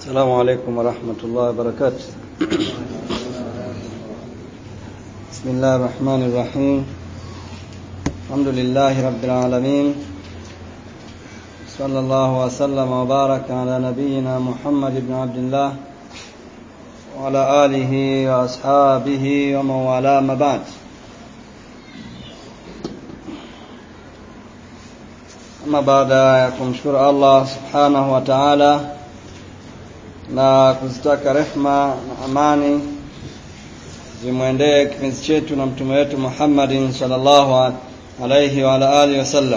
السلام عليكم ورحمة الله وبركاته بسم الله الرحمن الرحيم الحمد لله رب العالمين صلى الله وسلم وبارك على نبينا محمد بن عبد الله وعلى آله وأصحابه ومن والاه ما بعد ama baada ya kumshukuru Allah subhanahu wa ta'ala na kuzitaka rehma na amani zimwendee kipenzi chetu na mtume wetu Muhammadin sallallahu alayhi wa ala alihi wasallam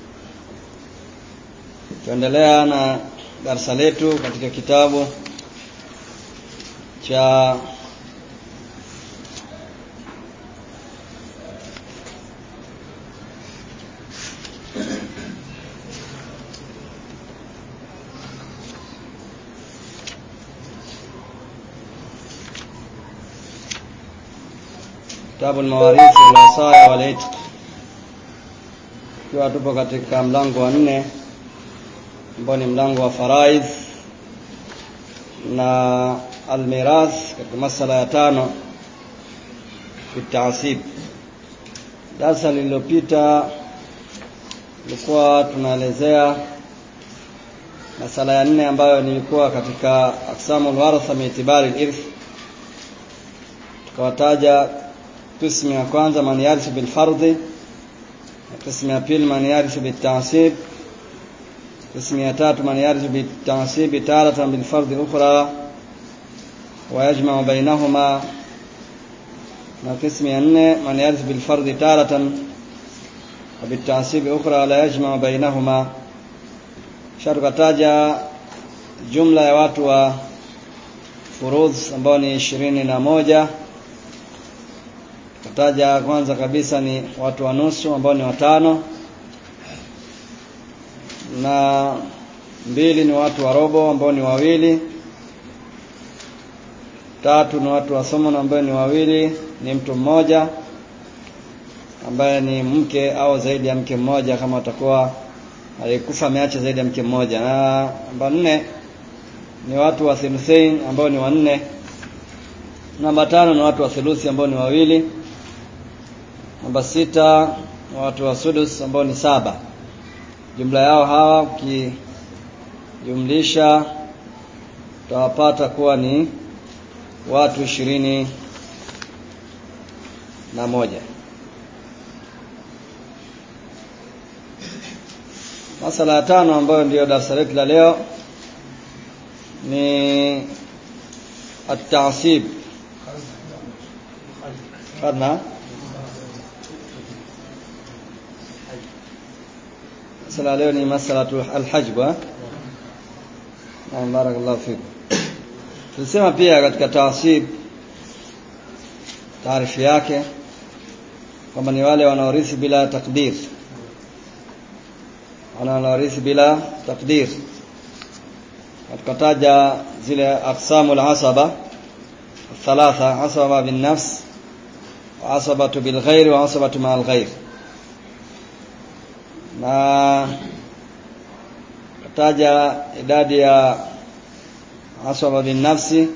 tuendelea na darasa letu katika kitabu cha kitabu al-mawarith wal-wasaya wal-itq ikiwa tupo katika mlango wa nne ambao ni mlango wa faraidh na al-mirath katika masala ya tano bitasib darasa lililopita tulikuwa tunaelezea masala ya nne ambayo nilikuwa katika aqsamul waratha miitibari al-irth tukawataja قسم ya kwanza man yarithu bil fardhi na qismu ya pili man yarithu bit ta'sib qismu ya tatu man yarithu bit ta'sib taratan bil fardhi ukhra wa yajma'u bainahuma na qismu ya nne man yarithu bil fardhi taratan wa bit ta'sib ukhra la yajma'u bainahuma sharqataja jumla ya watu wa furudh ambao ni ishirini na moja Taja kwanza kabisa ni watu wa nusu ambao ni watano na mbili ni watu wa robo ambao ni wawili tatu ni watu wa somo ambao ni wawili ni mtu mmoja ambaye ni mke au zaidi ya mke mmoja kama atakuwa alikufa ameacha zaidi ya mke mmoja na namba nne ni watu wa thuluthain ambao ni wanne namba tano ni watu wa thuluthi ambao ni wawili namba sita watu wa sudus ambao ni saba jumla yao hawa ukijumlisha utawapata kuwa ni watu ishirini na moja masala ya tano ambayo ndiyo darasa letu la leo ni at-ta'sib karna masala leo ni masalatu alhajb naam barakallahu fikum tulisema pia katika taasib taarifu yake kwamba ni wale wanaorithi bila takdir wanaorithi bila takdir tukataja zile aqsamu al-asaba الثلاثه عصبه بالنفس وعصبه بالغير وعصبه مع الغير na kataja idadi ya asaba bin nafsi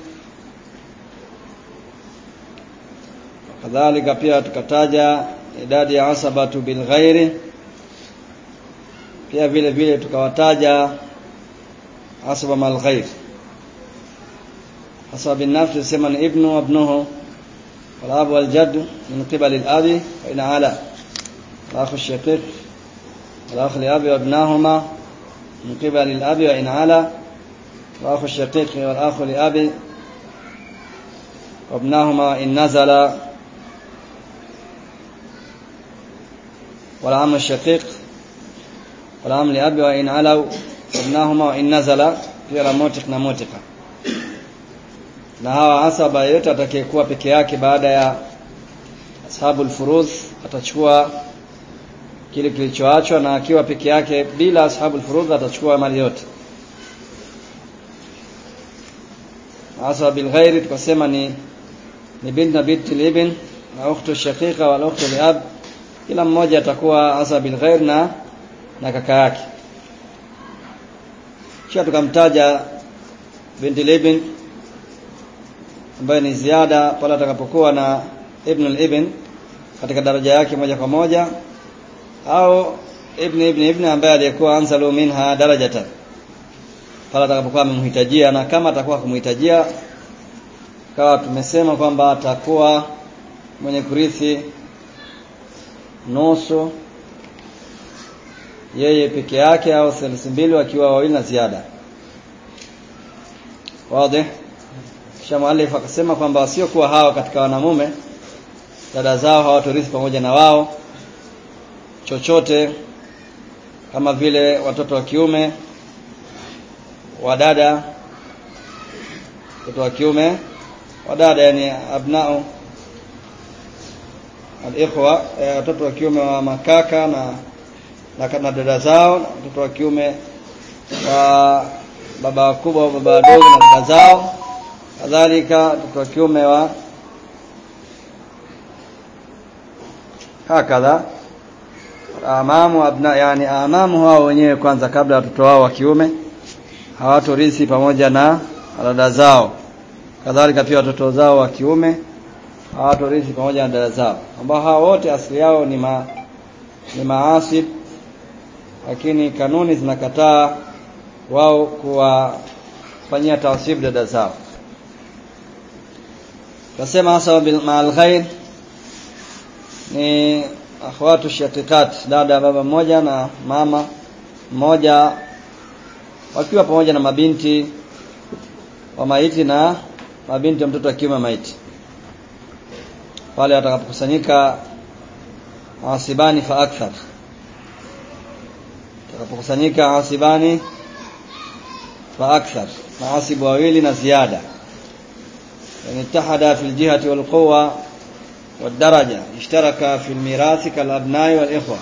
kadhalika pia tukataja idadi ya asabatu bil ghairi pia vile vile tukawataja asaba mal ghair asaba bin nafsi tusema ni ibnu wabnuhu wal abu wal jadd min qibali al abi wa ina ala al-akhu shaqiq الأخ لأبي وابناهما من قبل الأب وإن علا وأخو الشقيق والأخ لأبي وابناهما إن نزل والعم الشقيق والعم لأبي وإن علوا وابناهما وإن نزل pia motik na motika na hawa asaba yote atakayekuwa peke yake baada ya ashabul furudh atachukua kile kilichoachwa na akiwa peke yake bila ashabul furudh atachukua mali yote asa bil ghairi tukasema ni ni bint na binti ibn na ukhtu shaqiqa wal ukhtu li ab kila mmoja atakuwa asa bil ghair na na kaka yake kisha tukamtaja binti libn ambaye ni ziada pale atakapokuwa na ibn al-ibn katika daraja yake moja kwa moja au ibn ibn ibn ambaye aliyekuwa anzalu minha darajatan pale atakapokuwa amemhitajia na kama atakuwa kumhitajia kawa tumesema kwamba atakuwa mwenye kurithi nusu yeye peke yake au theluthi mbili wakiwa wawili na ziada wazi kisha muallif akasema kwamba wasiokuwa hao katika wanamume dada zao hawatorithi pamoja na wao chochote kama vile watoto wa kiume wa dada watoto wa kiume wa dada yani abnao alikhwa watoto wa kiume wa makaka na na kama dada zao na watoto wa kiume wa baba wakubwa baba wadogo na dada zao kadhalika watoto wa kiume wa hakadha amamu abna yani amamu hao wenyewe kwanza kabla watoto wao wa kiume hawatorithi pamoja na dada zao kadhalika pia watoto zao wa kiume hawatorithi pamoja na dada zao ambao hao wote asili yao ni ma, ni maasib lakini kanuni zinakataa wao kuwafanyia tawsib dada zao kasema hasa ma'al ghair ni akhwatu shatikat dada baba mmoja na mama mmoja wakiwa pamoja na mabinti wa maiti na mabinti wa mtoto wa kiume maiti pale watakapokusanyika asibani fa akthar watakapokusanyika asibani fa akthar maasibu wawili na ziada yani ittahada fi aljihati walquwa والدرجة اشترك في الميراث كالأبناء والإخوة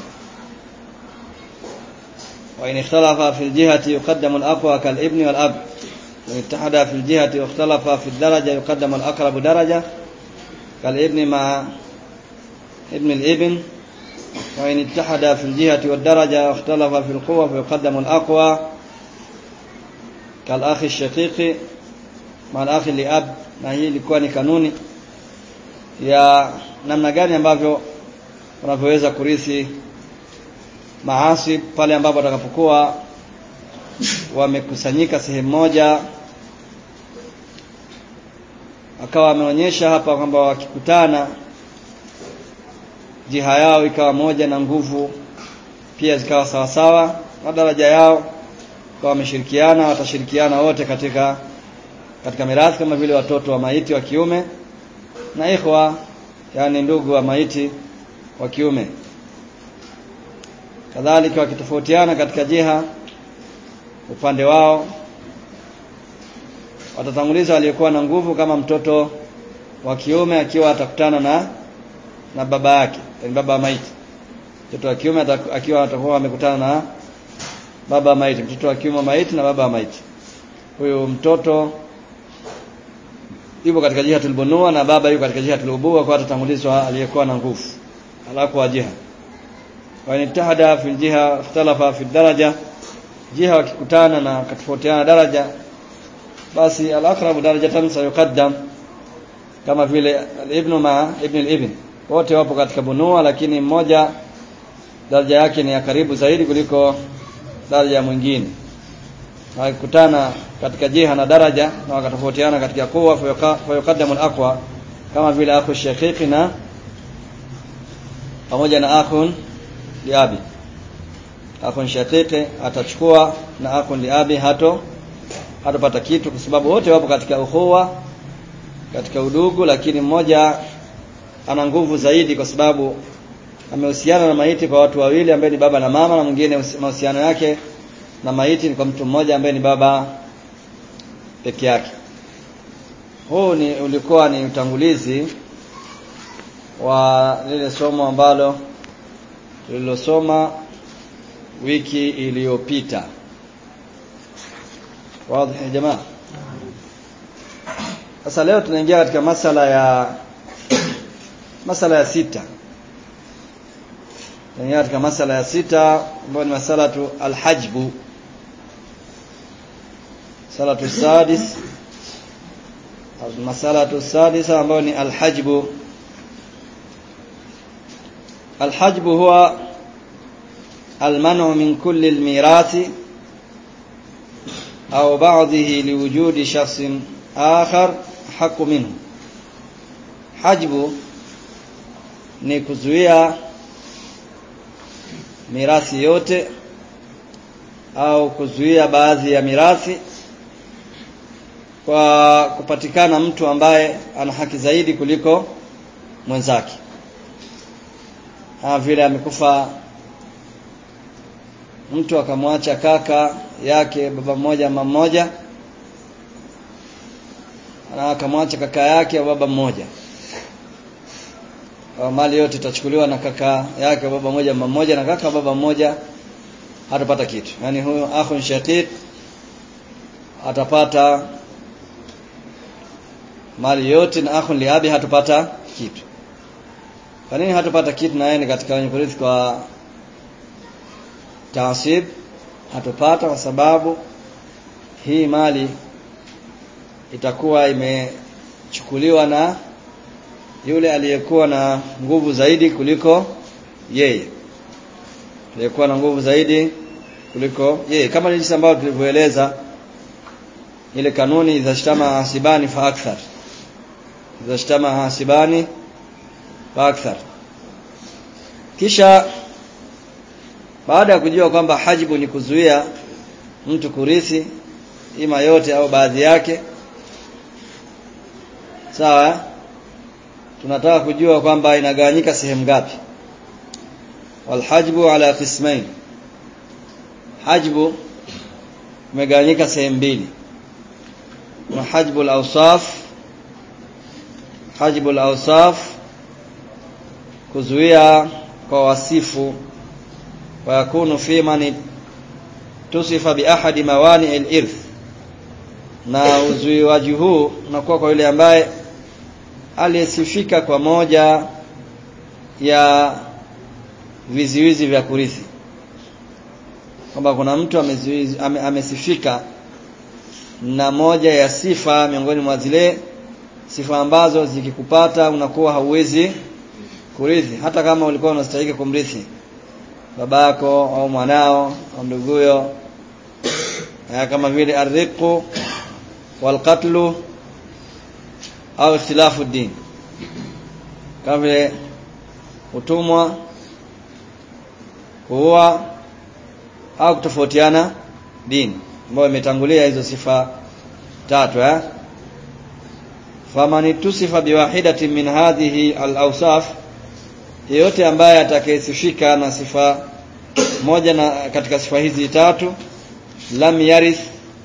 وإن اختلف في الجهة يقدم الأقوى كالابن والأب وإن اتحد في الجهة واختلف في الدرجة يقدم الأقرب درجة كالابن مع ابن الابن وإن اتحد في الجهة والدرجة واختلف في القوة فيقدم الأقوى كالأخ الشقيق مع الأخ لأب na hii ilikuwa ni kanuni ya namna gani ambavyo unavyoweza kurithi maasi pale ambapo watakapokuwa wamekusanyika sehemu moja akawa ameonyesha hapa kwamba wakikutana jiha yao ikawa moja na nguvu pia zikawa sawasawa na daraja yao kwa wameshirikiana watashirikiana wote katika katika mirathi kama vile watoto wa maiti wa kiume na ikhwa yani ndugu wa maiti wa kiume kadhalika wakitofautiana katika jiha upande wao watatanguliza aliyekuwa na nguvu kama mtoto wa kiume akiwa atakutana na na baba yake yani baba wa maiti mtoto wa kiume akiwa atakuwa amekutana na baba wa maiti mtoto wa kiume wa maiti na baba wa maiti huyu mtoto yupo katika jiha tulbunua na baba yupo katika jiha tulubua kwa atatangulizwa aliyekuwa na nguvu alaku wa jiha wa initahada fi jiha ikhtalafa fi daraja jiha wakikutana na katofautiana daraja basi al-aqrabu darajatan sayuqaddam kama vile al-ibn ma ibn al-ibn wote wapo katika bunua lakini mmoja daraja yake ni ya karibu zaidi kuliko daraja ya mwingine wakikutana katika jiha na daraja na wakatofautiana katika kuwa fayuqaddamu al-aqwa kama vile akhu shaqiqi na pamoja na akhun liabi akhun shaqiqi atachukua na akhun liabi hato hatopata kitu kwa sababu wote wapo katika ukhuwa katika udugu lakini mmoja ana nguvu zaidi kwa sababu amehusiana na maiti kwa watu wawili ambaye ni baba na mama na mwingine mahusiano yake na maiti ni kwa mtu mmoja ambaye ni baba peke yake huu ni ulikuwa ni utangulizi wa lile somo ambalo tulilosoma wiki iliyopita wazi ya jamaa sasa leo tunaingia katika masala ya masala ya sita tunaingia katika masala ya sita ambayo ni masala tu alhajbu salatu sadis masalatu sadisa ambayo ni alhajbu alhajbu huwa المنع من كل الميراث أو بعضه لوجود شخص آخر حق منه حجب ni kuzuia mirathi yote au kuzuia baadhi ya mirathi kwa kupatikana mtu ambaye ana haki zaidi kuliko mwenzake kama vile amekufa mtu akamwacha kaka yake baba mmoja mama mmoja na akamwacha kaka yake baba mmoja kwa mali yote itachukuliwa na kaka yake baba mmoja mama mmoja na kaka baba mmoja hatapata kitu yani huyo akhun shaqiq atapata mali yote na akhun liabi hatupata kitu kwa nini hatupata kitu na yeye ni katika wenye kurithi kwa taasib hatupata kwa sababu hii mali itakuwa imechukuliwa na yule aliyekuwa na nguvu zaidi kuliko yeye aliyekuwa na nguvu zaidi kuliko yeye kama jinsi ambavyo tulivyoeleza ile kanuni idha shtama hasibani fa akthar idha shtama hasibani fa akthar kisha baada ya kujua kwamba hajibu ni kuzuia mtu kurithi ima yote au baadhi yake sawa tunataka kujua kwamba inagawanyika sehemu ngapi walhajbu ala qismain hajbu imegawanyika sehemu mbili na hajbu al-awsaf hajbu al-awsaf kuzuia kwa wasifu ويكون في من تصف بأحد موانع الإرث na uzuiwaji huu unakuwa kwa yule ambaye aliyesifika kwa moja ya viziwizi vya kurithi kwamba kuna mtu amezuizi, ame, amesifika na moja ya sifa miongoni mwa zile sifa ambazo zikikupata unakuwa hauwezi kurithi hata kama ulikuwa unastahili kumrithi babako au mwanao au nduguyo kama vile arriqu walqatlu au ikhtilafu din kama vile utumwa kuua au kutofautiana dini ambayo imetangulia hizo sifa tatu eh faman tusifa biwahidatin min hadhihi al-awsaf yeyote ambaye atakayesifika na sifa moja na katika sifa hizi tatu lam yarith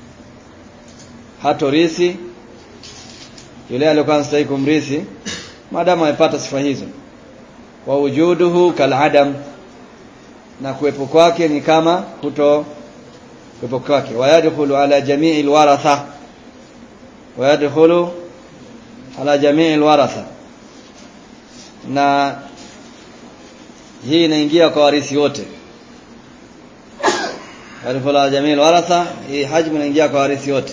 hatorithi yule aliyokuwa anastahili kumrithi maadamu amepata sifa hizo wa wujuduhu kaladam na kuwepo kwake ni kama kuto kuwepo kwake wayadkhulu ala jamii alwaratha wayadkhulu ala jamii alwaratha na hii inaingia kwa warithi wote yadkhulu ala jamii alwaratha hii hajmu inaingia kwa warithi wote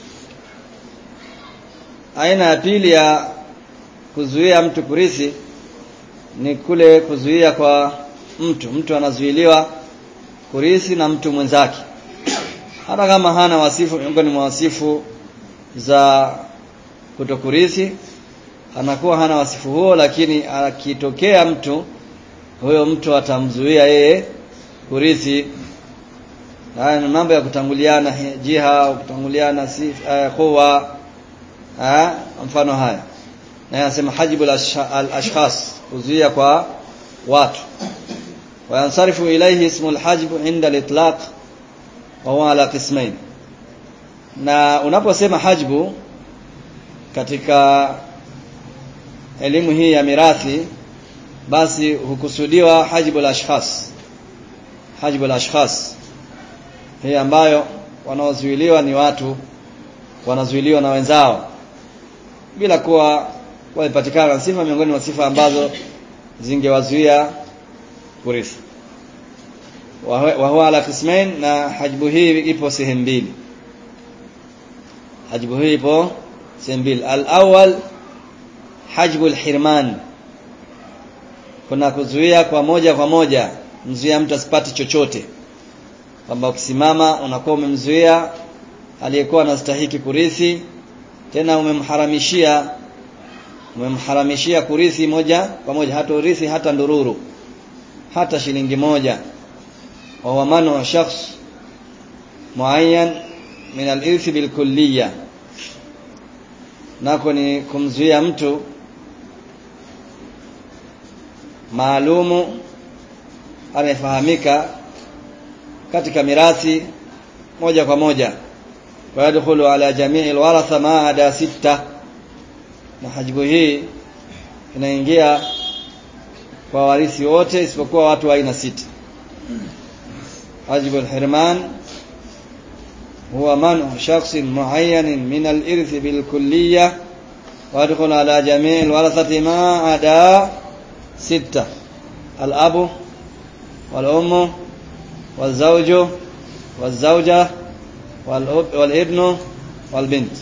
aina ya pili ya kuzuia mtu kurithi ni kule kuzuia kwa mtu mtu anazuiliwa kurithi na mtu mwenzake hata kama hana wasifu miongoni mwa wasifu za kutokurithi anakuwa hana wasifu huo lakini akitokea mtu huyo mtu atamzuia yeye kurithi haya ni mambo ya kutanguliana jiha au kutanguliana sifa quwa mfano haya na yanasema hajibu al-ashkhas kuzuia kwa watu wayansarifu ilayhi ismu al-hajb inda al-itlaq wa huwa ala qismain na unaposema hajbu katika elimu hii ya mirathi basi hukusudiwa hajibu al-ashkhas hajibu al-ashkhas hii ambayo wanaozuiliwa ni watu wanazuiliwa na wenzao bila kuwa walipatikana sifa miongoni mwa sifa ambazo zingewazuia kurithi wa huwa ala qismain na hajbu hii ipo sehemu mbili hajbu hii ipo sehemu mbili al-awwal hajbu al-hirman kuna kuzuia kwa moja kwa moja mzuia mtu asipate chochote kwamba ukisimama unakuwa umemzuia aliyekuwa anastahiki kurithi tena umemharamishia umemharamishia kurithi moja kwa moja hata urithi hata ndururu hata shilingi moja wa huwa manu shakhs muayyan min al-irth bil kulliyya nako ni kumzuia mtu maalumu anayefahamika katika mirathi moja kwa moja ويدخل على جميع الورثة ما عدا ستة na hajibu hii inaingia kwa warithi wote isipokuwa watu wa aina sita hajibu alhirman huwa manu shakhsin muayyanin min alirth bilkulliyya ويدخل على جميع الورثة ما عدا ستة الأب والأم والزوج والزوجة والابن والبنت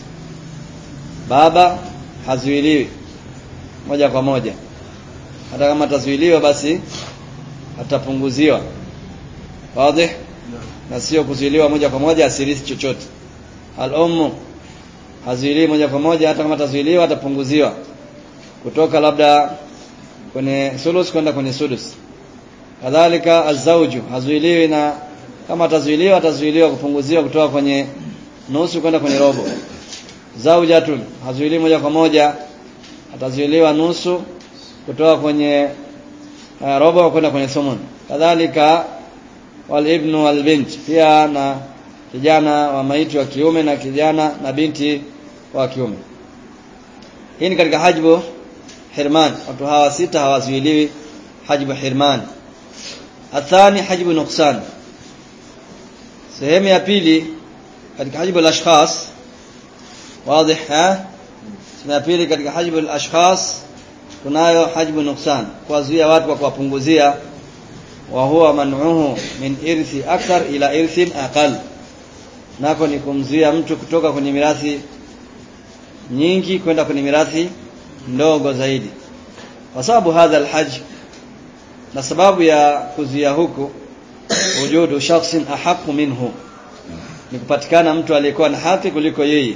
baba hazuiliwi moja kwa moja hata kama atazuiliwa basi atapunguziwa wazi na sio kuzuiliwa moja kwa moja asirithi chochote al-ummu hazuiliwi moja kwa moja hata kama atazuiliwa atapunguziwa kutoka labda kwenye sulus kwenda kwenye sudus kadhalika azauju hazuiliwi na kama atazuiliwa atazuiliwa kupunguziwa kutoka kwenye nusu kwenda kwenye robo zaujatun hazuiliwi moja kwa moja atazuiliwa nusu kutoka kwenye uh, robo kwenda kwenye sumun kadhalika walibnu walbint pia na kijana wa maiti wa kiume na kijana na binti wa kiume hii ni katika hajbu hirman watu hawa sita hawazuiliwi hajbu hirman athani hajbu nuksan sehemu ya pili katika hajbu al-ashkhas wazi ha sehemu ya pili katika hajbu al-ashkhas tunayo hajbu nuksan kuwazuia watu kwa kuwapunguzia wa huwa man'uhu min irthi akthar ila irthin aqal nako ni kumzuia mtu kutoka kwenye mirathi nyingi kwenda kwenye mirathi ndogo zaidi kwa sababu hadha alhajj na sababu ya kuzuia huku wujudu shakhsin ahaqu minhu ni kupatikana mtu aliyekuwa na haki kuliko yeye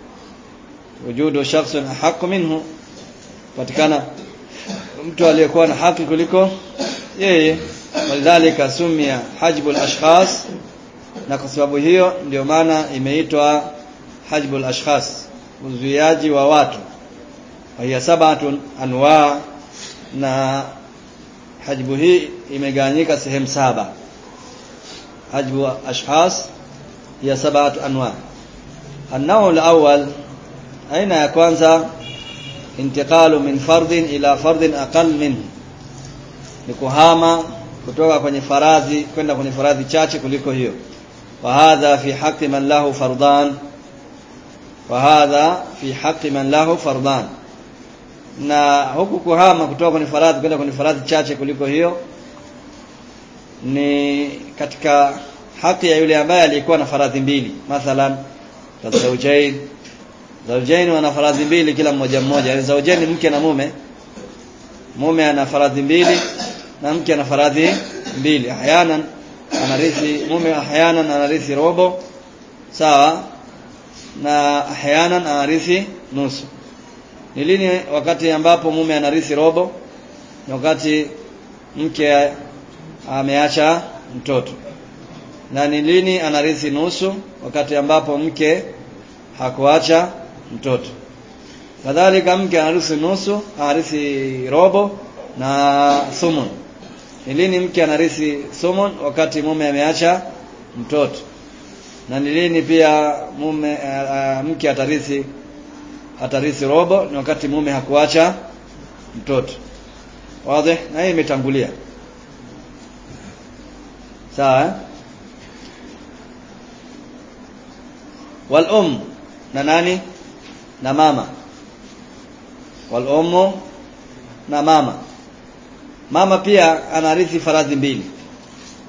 wujudu shakhsin ahaqu minhu kupatikana mtu aliyekuwa na haki kuliko yeye walidhalika sumia hajbul ashkhas na kwa sababu hiyo ndio maana imeitwa hajbul ashkhas uzuiaji wa watu hiya sabatun anwa na hajbu hii imegawanyika sehemu saba hajbu ashkhas hiya sabatu anwa النوع الأول أين ya kwanza intiqalu min fardin ila fardin aqal minhu ni kuhama kutoka kwenye faradhi kwenda kwenye faradhi chache kuliko hiyo wa hadha fi haqqi man lahu fardan wa hadha fi haqqi man lahu fardan na huku kuhama kutoka kwenye faradhi kwenda kwenye faradhi chache kuliko hiyo ni katika haki ya yule ambaye alikuwa na faradhi mbili mathalan tazawjain zawjain wana faradhi mbili kila mmoja mmoja yani zawjain mke na mume mume ana faradhi mbili na mke ana faradhi mbili ahyanan anarithi mume ahyanan anarithi robo sawa na ahyanan anarithi nusu ni lini wakati ambapo mume anarithi robo ni wakati mke ameacha mtoto na ni lini anarithi nusu wakati ambapo mke hakuacha mtoto kadhalika mke anarithi nusu anarithi robo na thumun ni lini mke anarithi thumun wakati mume ameacha mtoto na ni lini pia mume uh, mke atarithi atarithi robo ni wakati mume hakuacha mtoto wazi na hii imetangulia sawa eh? wal um na nani na mama wal ummu na mama mama pia anarithi faradhi mbili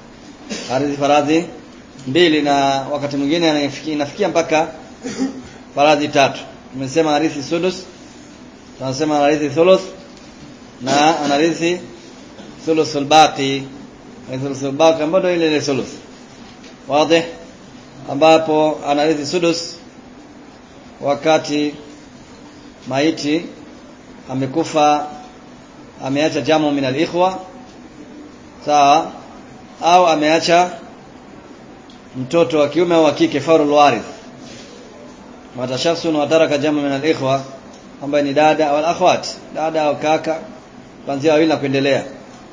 anarithi faradhi mbili na wakati mwingine inafikia mpaka faradhi tatu tumesema anarithi sudus tunasema anarithi thuluth na anarithi thuluthul baqi thuluthul baqi ambayo ile ile thuluth wazi ambapo anarithi sudus wakati maiti amekufa ameacha jamu min al-ikhwa sawa au ameacha mtoto wa kiume au wa kike farul warith mata shakhsun wa taraka jamu min al-ikhwa ambaye ni dada au akhwat dada au kaka kuanzia wawili na kuendelea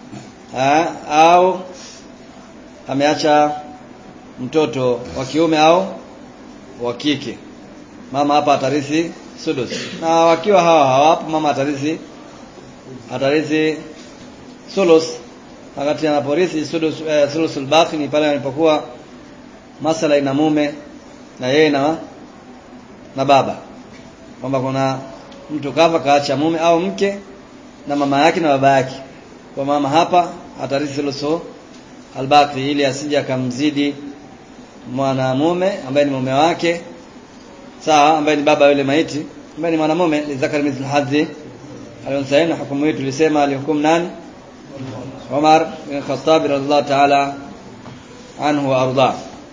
au ameacha mtoto wa kiume au wa kike mama hapa atarithi sudus na wakiwa hawa hawapo mama atarithi atarithi sulus wakati anaporithi sudus eh, sulusul baqi ni pale alipokuwa masala ina mume na yeye na na baba kwamba kuna mtu kafa kaacha mume au mke na mama yake na baba yake kwa mama hapa atarithi sulusu albaqi ili asije akamzidi mwanamume ambaye ni mume wake sawa ambaye ni baba yule maiti ambaye ni mwanamume lidhakari mithlu hadhi alionsaini hukumu hii tulisema alihukumu nani Umar bin Khattab radhiallahu ta'ala anhu wa arda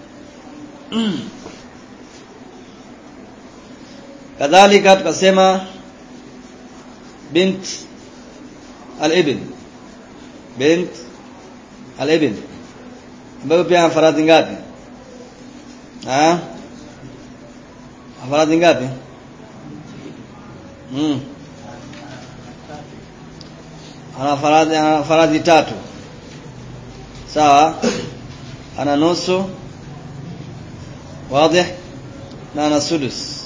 kadhalika tukasema bint al-ibn bint al-ibn ambayo pia faradhi ngapi ah faradhi ngapi mm ana faradhi ana faradhi tatu sawa ana nusu wazi na ana sudus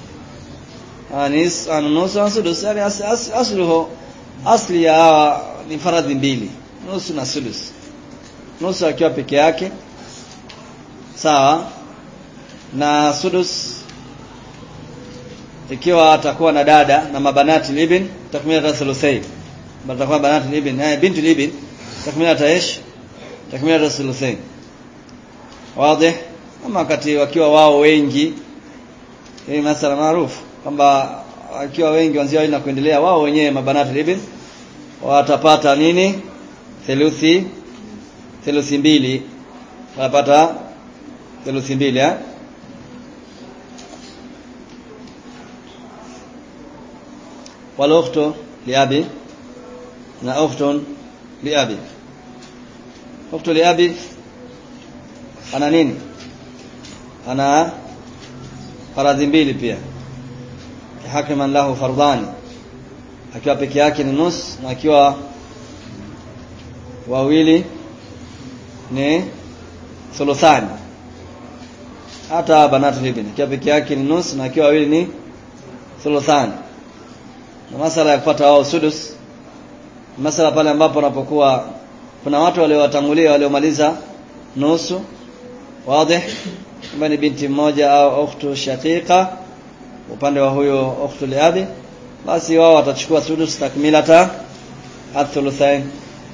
anis ana nusu ana sudus yani as, as, asluhu asli ya hawa ni faradhi mbili nusu na sudus nusu akiwa peke yake sawa na sudus ikiwa atakuwa na dada na mabanati libin takmila thuluthain batakuwa banati libin eh bintu libin takmila taish takmila thuluthain wazi ama wakati wakiwa wao wengi hii masala maarufu kwamba wakiwa wengi wanzia na kuendelea wao wenyewe mabanati libin watapata nini theluthi theluthi mbili watapata theluthi mbili eh والاخت لابي na ukhtun liabi ukhtu liabi ana nini ana faradhi mbili pia hakiman lahu fardani akiwa peke yake ni nus na akiwa wawili ni thuluthani hata banatu ibn akiwa peke yake ni nus na akiwa wawili ni thuluthani na masala ya kupata wao sudus masala pale ambapo unapokuwa kuna watu waliowatangulia waliomaliza nusu wazi kama ni binti mmoja au ukhtu shaqiqa upande wa huyo ukhtu liabi basi wao watachukua sudus takmilata athuluthain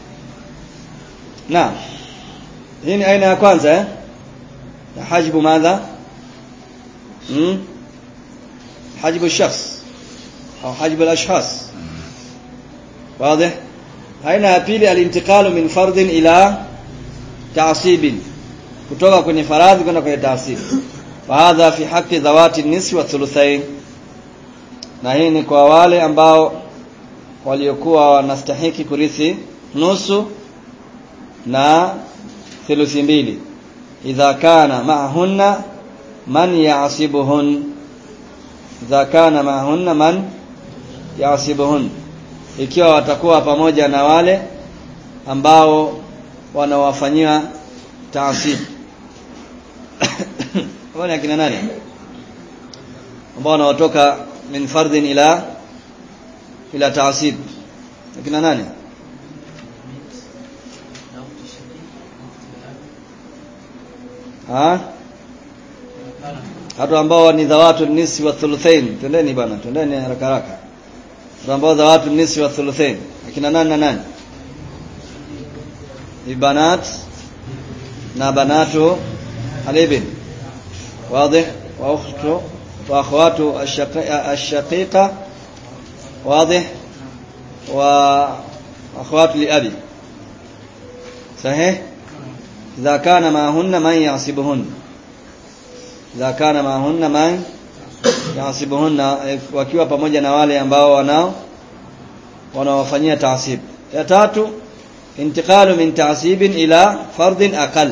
na hii ni aina ya kwanza eh hajibu madha hmm? hajibu shakhs au hajibu al-ashkhas واضح aina ya pili alintiqalu min fardin ila ta'sibin kutoka kwenye faradhi kwenda kwenye ta'sib wa hadha fi haqqi dhawati nisfi wa thuluthain na hii ni kwa wale ambao waliokuwa wanastahiki kurithi nusu na thuluthi mbili idha kana ma'ahunna man ya'sibuhun idha kana ma'ahunna man ya'sibuhun ikiwa watakuwa pamoja na wale ambao wanawafanyia taasib wale akina nani ambao wanaotoka min fardhin ila ila taasib akina nani ha watu ambao ni dhawatu nisi wa thuluthain twendeni bwana twendeni haraka haraka watu ambao dhawatu nisi wa thuluthain akina nani na nani ibanat na banatu alibin واضح واخت واخواته الشقيقه الشقيقه واضح واخوات لابي صحيح اذا كان معهن من يعصبهن اذا كان معهن من yasibuhunna wakiwa pamoja na wale ambao wanao wanaowafanyia taasib ya tatu intiqalu min taasibin ila fardin aqal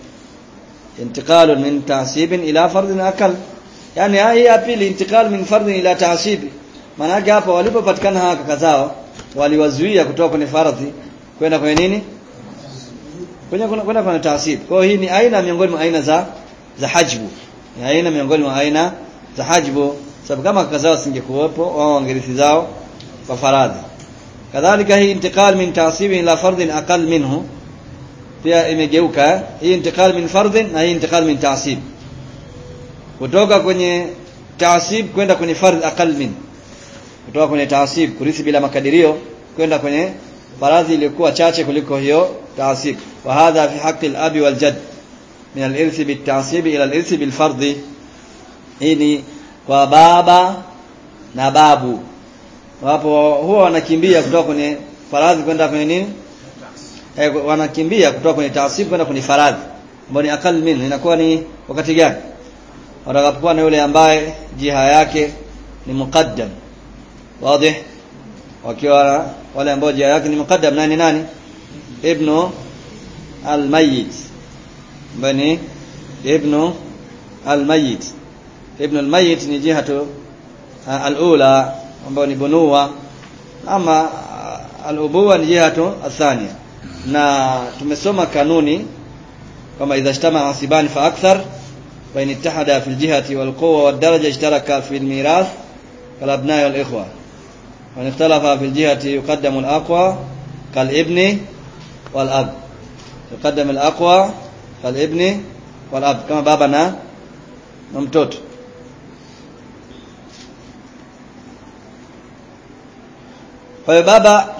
intiqalu min taasibin ila fardin aqal yani hii ya pili intiqal min fardin ila taasib maana yake hapa walipopatikana hawa kaka zao waliwazuia kutoka kwenye fardhi kwenda kwenye nini kwenye kwenda kwenye taasib kwa hiyo hii ni aina miongoni mwa aina za za hajbu ni aina miongoni mwa aina za hajbu sababu kama kaka zao singekuwepo wao wangerithi zao kwa faradhi kadhalika hii intiqal min taasib ila fardin aqal minhu pia imegeuka hii intiqal min fardin na hii intiqal min taasib kutoka kwenye taasib kwenda kwenye fardh aqal min kutoka kwenye taasib kurithi bila makadirio kwenda kwenye faradhi iliyokuwa chache kuliko hiyo taasib wa hadha fi haqqi al-abi wal jadd min al-irth bit-taasib ila al-irth bil-fardh hii ni kwa baba na babu wapo huwa wanakimbia kutoka kwenye faradhi kwenda kwenye nini eh, wanakimbia kutoka kwenye taasib kwenda kwenye faradhi ambayo ni akal min inakuwa ni wakati gani watakapokuwa na yule ambaye jiha yake ni muqaddam wazi wakiwa wale ambao jiha yake ni muqaddam nani nani ibnu almayyit ambaye ni ibnu almayyit ibnu almayyit ni jihatu alula ambayo ni bunua ama alubuwa ni jihatu athania na tumesoma kanuni kama idha ijtama asibani fa akthar fa in ittahada fi aljihati walquwa wadaraja ishtaraka fi almirath kalabnai walikhwa wa in ikhtalafa fi aljihati yuqaddamu alaqwa kalibni walab yuqaddam alaqwa kalibni walab kama baba na na mtoto Kwa hiyo baba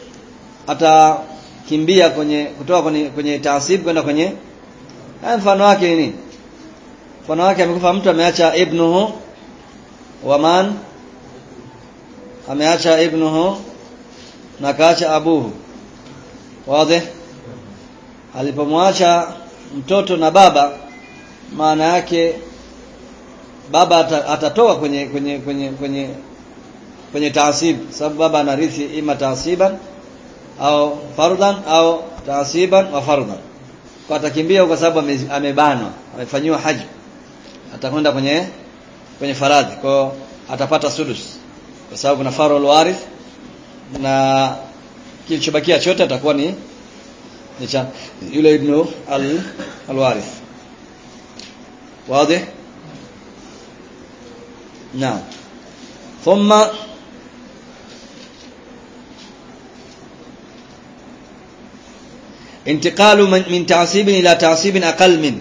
atakimbia kwenye kutoka kwenye kwenye taasib kwenda kwenye mfano wake nini? Mfano wake amekufa mtu ameacha ibnuhu waman ameacha ibnuhu na kaacha abuhu. Wazi? Alipomwacha mtoto na baba maana yake baba atatoka kwenye kwenye kwenye kwenye kwenye taasib sababu baba anarithi ima taasiban au fardhan au taasiban wa fardhan kwa atakimbia kwa sababu amebanwa amefanyiwa haji atakwenda kwenye kwenye faradhi kwa atapata sudus kwa sababu na farul warith na kilichobakia chote atakuwa ni ni cha yule ibnu al alwarith wazi naam ثم انتقال من, من تعصيب الى تعصيب اقل من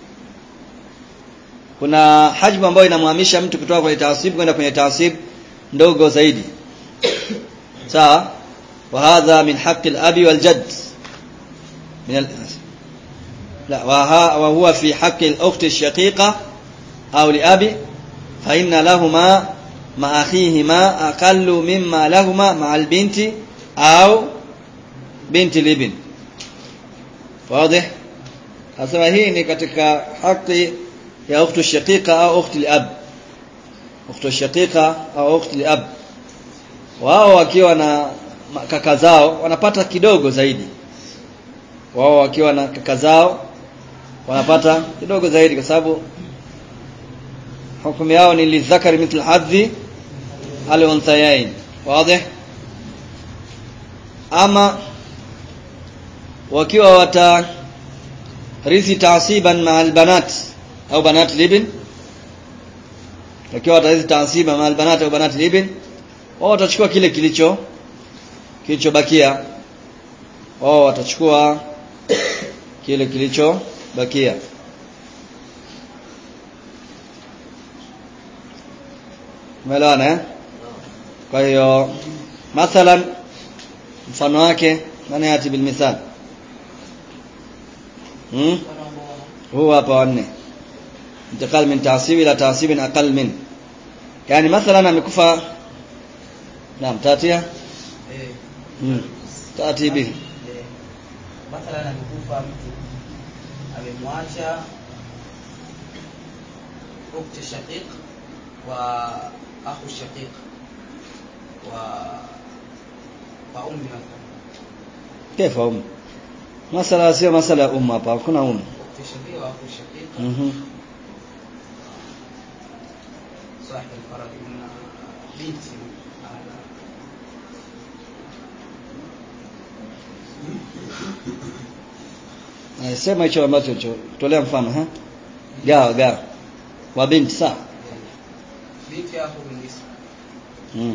kuna hajmu ambayo inamhamisha mtu kutoka kwenye taasib kwenda kwenye taasib ndogo zaidi sawa wa hadha min haqqi al-abi wal jadd min al la wa huwa fi haqqi al-ukhti ash-shaqiqa aw li abi fa inna lahumā ma akhihima aqallu mimma lahumā ma'a al-binti aw binti libin wazi asema hii ni katika haki ya ukhtu shaqiqa au ukhti al-ab ukhtu shaqiqa au ukhti al-ab wao wakiwa na kaka zao wanapata kidogo zaidi wao wakiwa na kaka zao wanapata kidogo zaidi kwa sababu hukumu yao ni lidhakari mithlu hadhi al-unthayain wazi ama wakiwa watarithi taasiban ma albanat au banat libin wakiwa watarithi taasiban ma albanat au banat libin wao watachukua kile kilicho kilichobakia wao watachukua kile kilichobakia Umeelewana eh? Kwa hiyo mathalan mfano wake nani ati bil mithal hmm? huu hapa wanne intikal min taasib ila taasib aqal min yani mathalan amekufa naam tatia eh mm. tatibi eh, mathalan amekufa mtu amemwacha ukti shaqiq wa akhu shaqiq wa wa ummi mathalan kaifa um masala sio masala ya umma hapa hakuna umma ukti shaqiq wa akhu shaqiq mhm صاحب الفرد من بنت على Na sema hicho ambacho cho tolea mfano ha gawa gawa wa binti sawa بنت ياخذ النصف mm.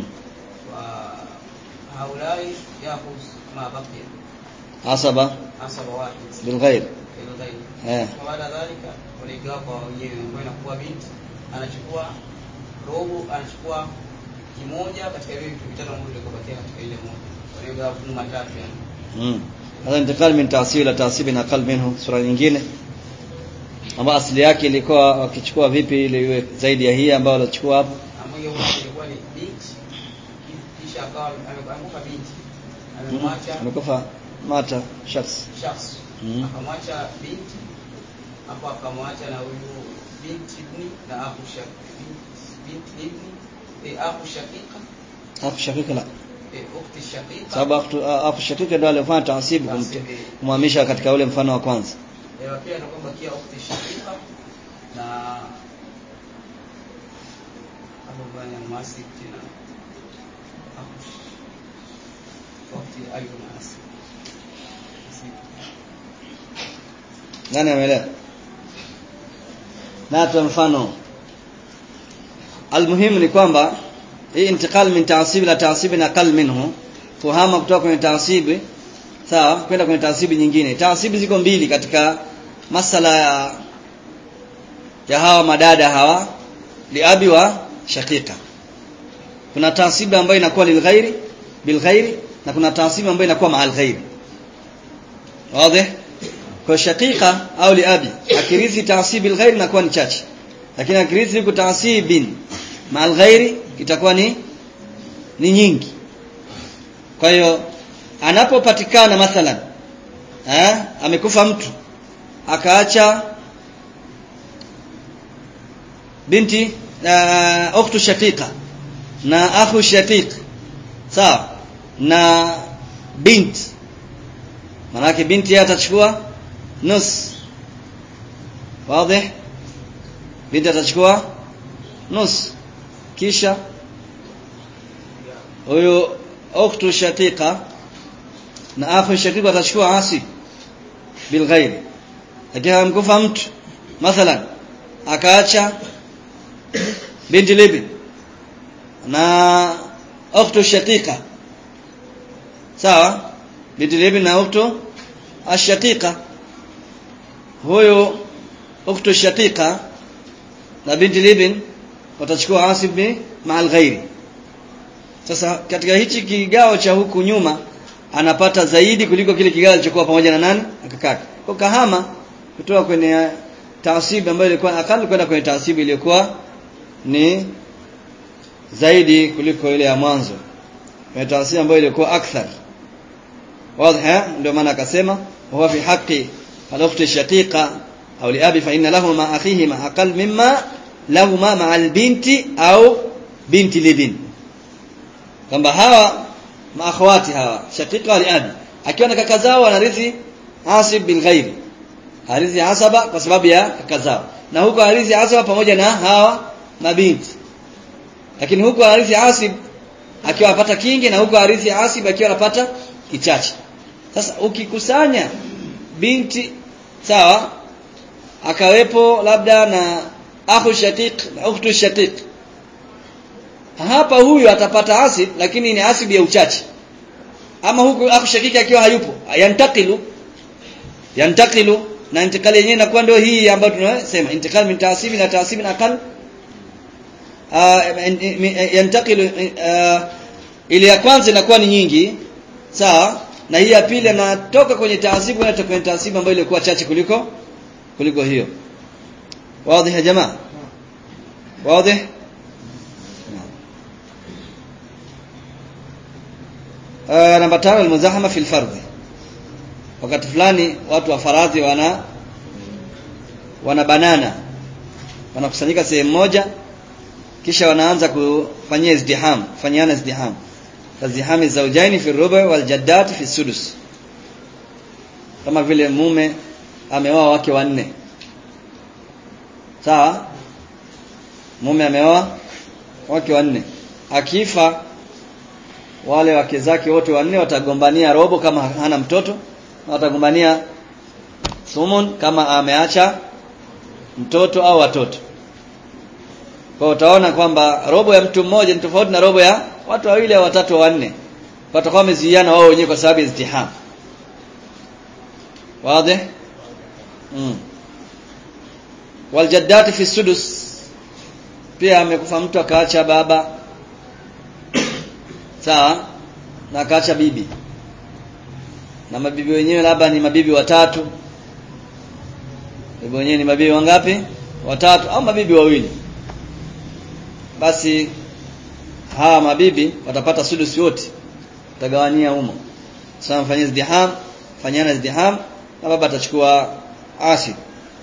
وهؤلاء ياخذ ما بقي asaba عصب واحد bilghair للغير eh وبعد ذلك waligawa kwa wenyewe ambayo inakuwa binti anachukua robo anachukua kimoja katika vile vitu vitano ambavyo vilikobakia katika ile moja waligawa fungu matatu yani mm. hasa intikal min ta'sib ila ta'sib na aqal minhu sura nyingine ambayo asili yake ilikuwa wakichukua vipi ili iwe zaidi ya hii ambayo walichukua hapo ambayo huwa ilikuwa ni binti kisha akawa ame- amekufa binti amemwacha amekufa mata shakhs shakhs Mhm. akamwacha binti hapo akamwacha na huyu binti ibni na akhu shaqiq binti ibni eh, akhu shaqiqa hapo shakika la eh, ukhti shaqiqa sababu aktu- hapo shakika ndio alifanya ta'sib kum- Ta'sib, eh. kumhamisha katika ule mfano wa kwanza Eh, pia ndio kwamba kia ukhti shaqiqa na hapo bwana mwasi tena akhu sh- ukhti ayu mwasi nani ameelewa na tu mfano almuhimu ni kwamba hii intikal min ta'sib ila ta'sib aqal minhu kuhama kutoka kwenye ta'sibi sawa kwenda kwenye ta'sibi nyingine ta'sibi ziko mbili katika masala ya ya hawa madada hawa liabi wa shakika kuna ta'sibi ambayo inakuwa lilghairi bilghairi na kuna ta'sibi ambayo inakuwa ma'al ghairi wazi kwa shakika au liabi akirithi taasibi alghairi inakuwa ni chache lakini akirithi liko taasibin ma alghairi itakuwa ni ni nyingi kwa hiyo anapopatikana mathalan eh amekufa mtu akaacha binti uh, ukhtu shaqiqa na akhu shaqiq sawa na binti manake binti yeye atachukua nus wazi binti atachukua nus kisha huyo ukhtu shaqiqa na akhu shaqiqa atachukua asi bilghair lakini amkufa mtu mathalan akaacha binti libi na ukhtu shaqiqa sawa binti libi na ukhtu ashaqiqa huyo ukhtu shaqiqa na binti libin watachukua asib bi ma'al ghairi sasa katika hichi kigao cha huku nyuma anapata zaidi kuliko kile kigao alichokuwa pamoja na nani akakaka kwa kahama kutoka kwenye taasibi ambayo ilikuwa akali kwenda kwenye taasibi iliyokuwa ni zaidi kuliko ile ya mwanzo kwenye taasibi ambayo ilikuwa akthar واضح ndio maana akasema huwa fi haqqi al-ukhti shaqiqa au liabi fa inna lahu ma akhihi ma aqal mimma lahu ma ma al-binti au binti libin kwamba hawa maakhawati hawa shaqiqa wa liabi akiwa na kaka zao wanarithi asib bil ghaib harithi asaba kwa sababu ya kaka zao na huko harithi asaba pamoja na hawa mabinti lakini huko harithi asib akiwa anapata kingi na huko harithi asib akiwa anapata kichache sasa ukikusanya binti sawa akawepo labda na akhu shaqiq na ukhtu shaqiq hapa huyu atapata asib lakini ni asib ya uchache ama huku akhu shaqiq akiwa hayupo yantakilu yantakilu na intikali yenyewe inakuwa ndio hii ambayo tunasema intikal min taasibi na taasibi na aqal yantakilu ile ya kwanza inakuwa ni nyingi sawa na hii ya pili anatoka kwenye taasibu na kwenye taasibu ambayo ilikuwa chache kuliko kuliko hiyo wazi ya jamaa wazi uh, namba tano almuzahama fil fardhi wakati fulani watu wa faradhi wana wana banana wanakusanyika sehemu moja kisha wanaanza kufanyia izdiham kufanyana izdiham kazdihami zaujaini fi rubu wal jaddat fi sudus kama vile mume ameoa wake wanne sawa mume ameoa wake wanne akifa wale wake zake wote wanne watagombania robo kama hana mtoto na watagombania sumun kama ameacha mtoto au watoto kwa utaona kwamba robo ya mtu mmoja ni tofauti na robo ya watu wawili au watatu au wanne watakuwa wamezuiana wao wenyewe kwa sababu ya izdiham wazi mm. waljaddati fi sudus pia amekufa mtu akaacha baba sawa na akaacha bibi na mabibi wenyewe labda ni mabibi watatu bibi wenyewe ni mabibi wangapi watatu au mabibi wawili basi hawa mabibi watapata sudusi wote utagawania humo sasa mfanyie izdiham fanyana izdiham na baba atachukua asib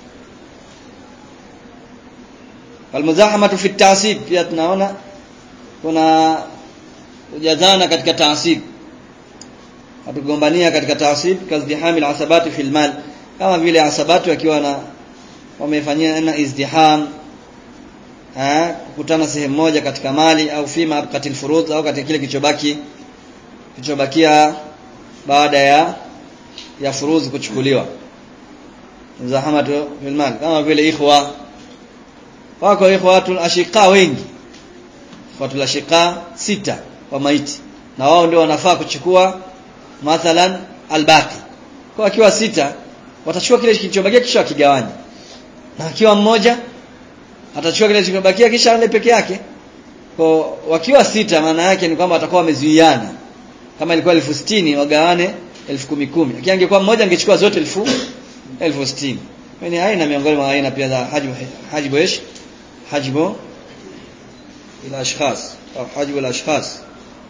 almuzahamatu fi ta'sib pia tunaona kuna kujazana katika ta'sib hatugombania katika ta'sib kazdihami alasabati fil mal kama vile asabati wakiwa na wamefanyia na izdiham eh kukutana sehemu moja katika mali au fima abqatil furud au katika kile kilichobaki kilichobakia baada ya ya furuzi kuchukuliwa muzahamatu fil mal kama vile ikhwa wako ikhwatul ashiqa wengi ikhwatul ashiqa sita wa maiti na wao ndio wanafaa kuchukua mathalan albaqi kwa akiwa sita watachukua kile kilichobakia kisha wakigawanya na akiwa mmoja atachukua kile kilichobakia kisha ale peke yake kwa wakiwa sita maana yake ni kwamba watakuwa wamezuiana kama ilikuwa elfu sitini wagawane elfu kumi kumi lakini angekuwa mmoja angechukua zote elfu elfu sitini ni aina miongoni mwa aina pia za hajibu hajibu ish hajibu ila ashkhas au hajibu ila ashkhas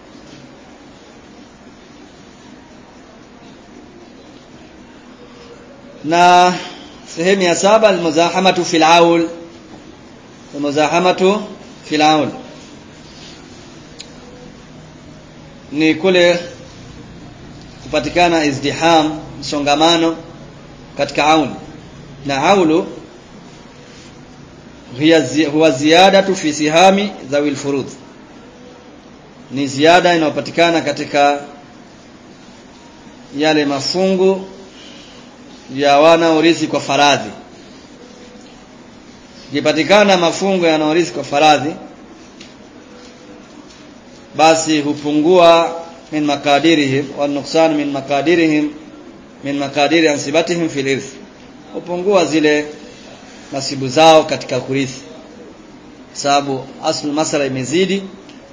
na sehemu ya saba almuzahamatu fil aul almuzahamatu fil aul ni kule kupatikana izdiham msongamano katika aul na aulu huwa ziyadatu fi sihami dhawil furudh ni ziada inayopatikana katika yale mafungu ya wanaorithi kwa faradhi ikipatikana mafungo yanaorithi kwa faradhi basi hupungua min makadirihim wa nuksan min makadirihim min makadiri ansibatihim fil irth hupungua zile nasibu zao katika kurithi sababu aslu masala imezidi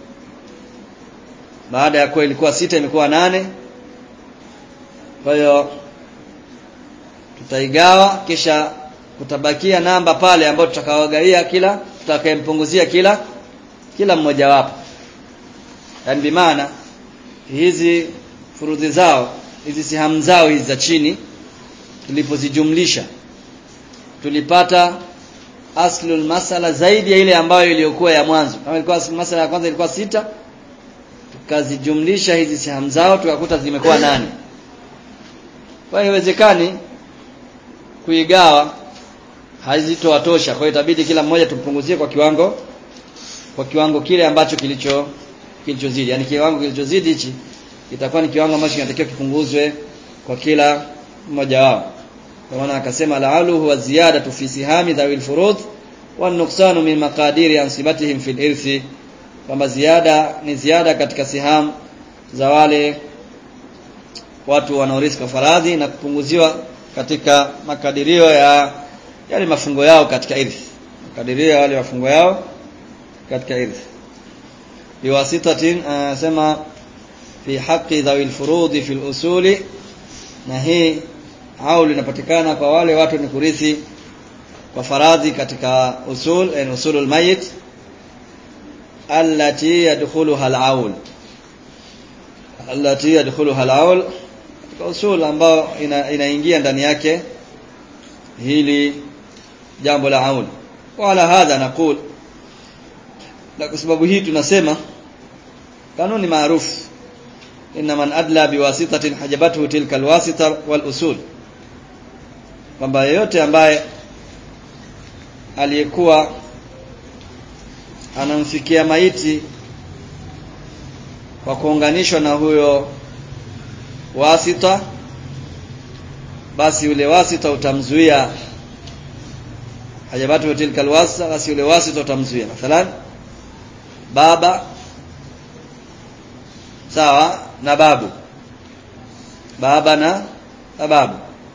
baada ya kuwa ilikuwa sita imekuwa nane kwa hiyo tutaigawa kisha kutabakia namba pale ambayo tutakawagaia kila tutakayempunguzia kila kila mmoja wapo yani bimaana hizi furudhi zao hizi sihamu zao hizi za chini tulipozijumlisha tulipata aslul masala zaidi ya ile ambayo iliyokuwa ya mwanzo kama ilikuwa aslul masala ya kwanza ilikuwa sita tukazijumlisha hizi sihamu zao tukakuta zimekuwa nane kwa hiyo haiwezekani kuigawa hazitowatosha kwa hiyo itabidi kila mmoja tumpunguzie kwa kiwango kwa kiwango kile ambacho kilicho kilichozidi yani kiwango kilichozidi hichi itakuwa ni kiwango ambacho kinatakiwa kipunguzwe kwa kila mmoja wao kwa maana akasema la'alu huwa ziyadatu fi sihami dhawil furud wa nuqsanu min maqadiri ansibatihim fil irthi kwamba ziada ni ziada katika siham za wale watu wanaorithi kwa faradhi na kupunguziwa katika makadirio ya yale mafungo yao katika irthi makadirio ya wale mafungo yao katika irthi biwasitatin anasema fi haqqi dhawil furudi fil usuli na hii au linapatikana kwa wale watu ni kurithi kwa faradhi katika usul yani usulul mayit allati yadkhuluha al-aul allati yadkhuluha al-awl katika usul ambao ina, inaingia ndani yake hili jambo la aul wala hadha naqul na kwa sababu hii tunasema kanuni maarufu inna man adla biwasitatin hajabathu tilka alwasita wal usul kwamba yeyote ambaye aliyekuwa anamfikia maiti kwa kuunganishwa na huyo wasita basi ule wasita utamzuia hajabatu tilka alwasita basi ule wasita utamzuia mathalan baba sawa na babu baba na, na babu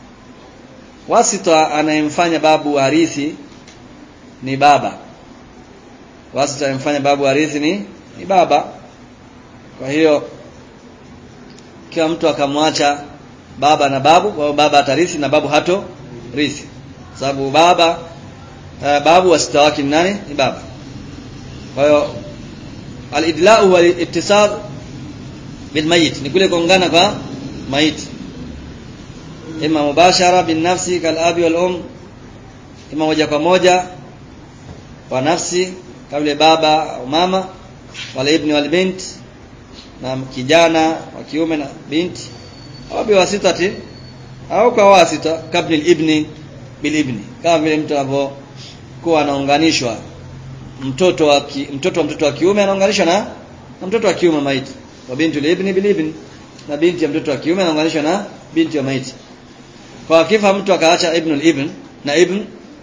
wasita anayemfanya babu harithi ni baba wasita anayemfanya babu harithi ni, ni baba kwa hiyo kila mtu akamwacha baba na babu kwa baba atarithi na babu hato rithi sababu baba uh, babu wasita wake ni nani ni baba kwa hiyo al-idla'u wal ittisal bil mayit ni kule kuungana kwa maiti ima mubashara bin nafsi kal abi wal um ima moja kwa moja kwa nafsi kama baba au mama wala ibni wal bint na kijana wa kiume na binti au biwasitati au kwa wasita kabla ibni bil ibni kama vile mtu anapokuwa anaunganishwa mtoto wa ki, mtoto wa mtoto wa kiume anaunganishwa na, na mtoto wa kiume maiti wa binti ibni bil ibni na binti ya mtoto wa kiume anaunganishwa na binti ya maiti kwa akifa mtu akaacha ibn ibn na ibn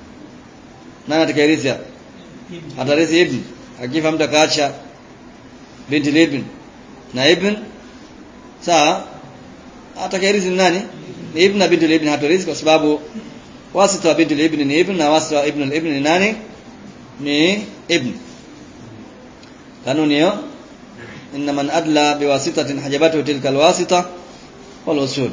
nani atakayerithi hapa atarithi ibn akifa mtu akaacha binti ibn na ibn sawa atakayerithi nani ni ibn na binti ibn hatorithi kwa sababu wasita wa binti ibn ni ibn na wasita wa ibn ibn ni nani ni ibn kanuni hiyo inna man adla biwasitatin hajabatu tilka alwasita wal usul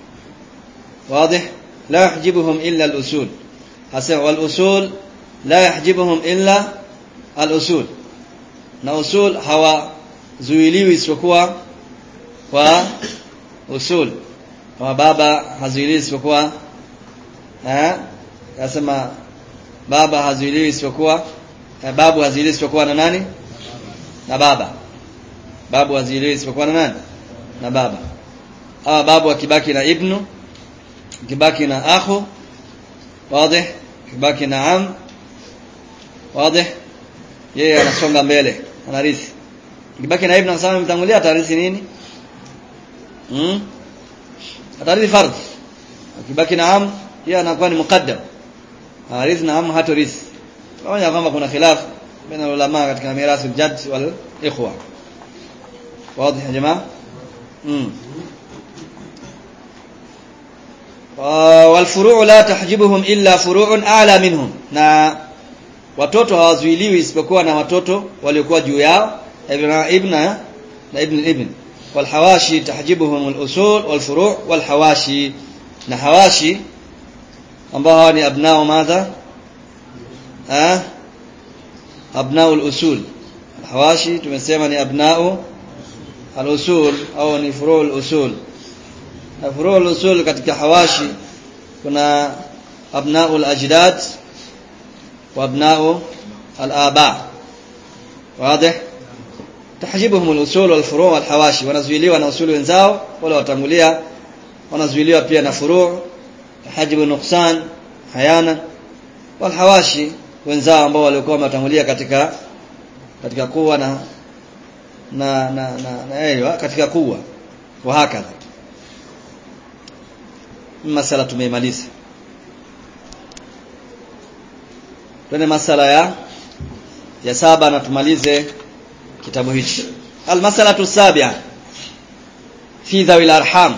واضح لا يحجبهم إلا الأصول حسن والأصول لا يحجبهم إلا الأصول na usul hawazuiliwi isipokuwa kwa usul kama baba hazuiliwi isipokuwa eh nasema baba hazuiliwi isipokuwa eh, babu hazuiliwi isipokuwa na nani na baba babu hazuiliwi isipokuwa na nani na baba hawa babu akibaki na ibnu kibaki na akhu wazi kibaki na am wazi yeye anasonga mbele anarithi kibaki na ibn Asama mtangulia atarithi nini hmm? atarithi fardh kibaki na am yeye anakuwa ni muqaddam arithi na am hatorithi pamoja kwamba kuna khilaf baina ulama katika mirathi al-jadd wal ikhwa wazi ya jamaa hmm. walfuruu la tahjibuhum illa furu'un a'la minhum na watoto hawazuiliwi isipokuwa na watoto waliokuwa juu yao ibn ibn na ibn ibn walhawashi tahjibuhum al-usul walfuru' walhawashi na hawashi ambao hawa ni abnao madha ah abnao al-usul hawashi tumesema ni abnao al-usul au ni furu' al-usul na furuu usul katika hawashi kuna abnau al-ajdad wa abnau al-aba wazi tahjibuhum al-usul wal furu' wal hawashi wanazuiliwa na usuli wenzao wala watangulia wanazuiliwa pia na furu' hajibu nuqsan hayana wal hawashi wenzao ambao walikuwa wametangulia katika katika kuwa na na na na, na katika kuwa wa hakadha masala tumeimaliza twende masala ya ya saba na tumalize kitabu hichi almasalatu sabia fi dhawi arham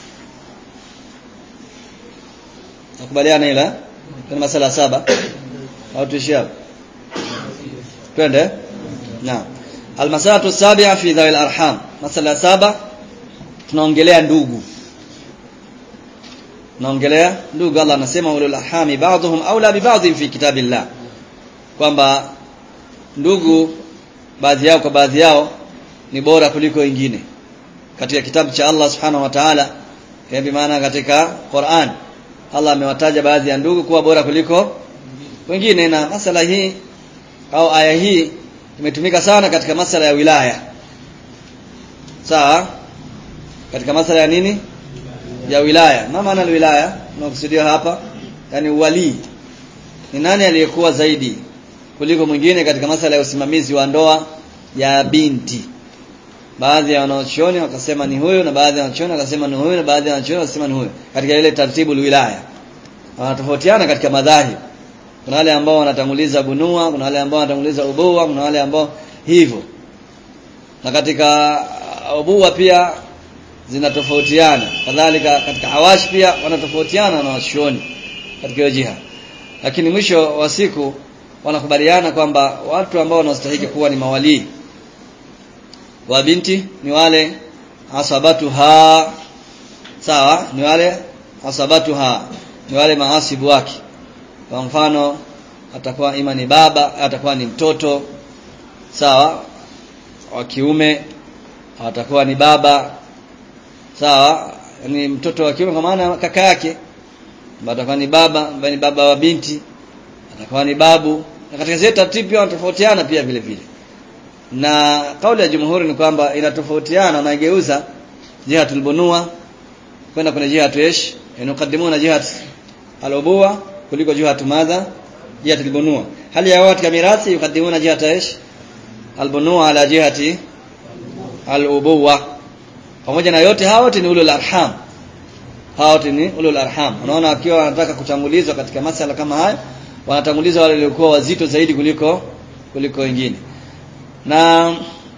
nakubaliana ila twende masala saba au tuishie hapo twende naam almasalatu sabia fi dhawi arham masala saba tunaongelea ndugu naongelea ndugu Allah anasema ulul arhami ba'dhum aula bi ba'dhin fi kitabillah kwamba ndugu baadhi yao kwa baadhi yao ni bora kuliko wengine katika kitabu cha Allah subhanahu wa ta'ala bi maana katika Qur'an Allah amewataja baadhi ya ndugu kuwa bora kuliko wengine na masala hii au aya hii imetumika sana katika masala ya wilaya sawa katika masala ya nini ya wilaya ma maana wilaya tunakusudia hapa yani uwali ni nani aliyekuwa zaidi kuliko mwingine katika masala ya usimamizi wa ndoa ya binti baadhi ya wanachuoni wakasema ni huyo na baadhi ya wanachuoni wakasema ni huyo na baadhi ya wanachuoni wakasema ni huyo katika ile taratibu wilaya wanatofautiana katika madhahi kuna wale ambao wanatanguliza bunua kuna wale ambao wanatanguliza ubua kuna wale ambao hivyo na katika ubua pia zinatofautiana kadhalika katika hawash pia wanatofautiana na washuoni katika hiyo jiha lakini mwisho wa siku wanakubaliana kwamba watu ambao wanastahili kuwa ni mawalii wa binti ni wale asabatuha sawa ni wale asabatuha ni wale maasibu wake kwa mfano atakuwa ima ni baba atakuwa ni mtoto sawa wa kiume atakuwa ni baba sawa ni mtoto wa kiume kwa maana kaka yake atakuwa ni baba ambaye ni baba wa binti atakuwa ni babu na katika zile taratibu pia wanatofautiana pia vile vile na kauli ya jumhuri ni kwamba inatofautiana na igeuza jihatul bunua kwenda kwenye jihatu ish yanukadimuna jihat al-ubuwa kuliko jihatu madha jihatul bunua hali ya watu mirathi yukadimuna jihat ish al-bunua ala jihati al-ubuwa pamoja na yote hawa wote ni ulul arham hawa wote ni ulul arham unaona wakiwa wanataka kutangulizwa katika masala kama haya wanatanguliza wale waliokuwa wazito zaidi kuliko kuliko wengine na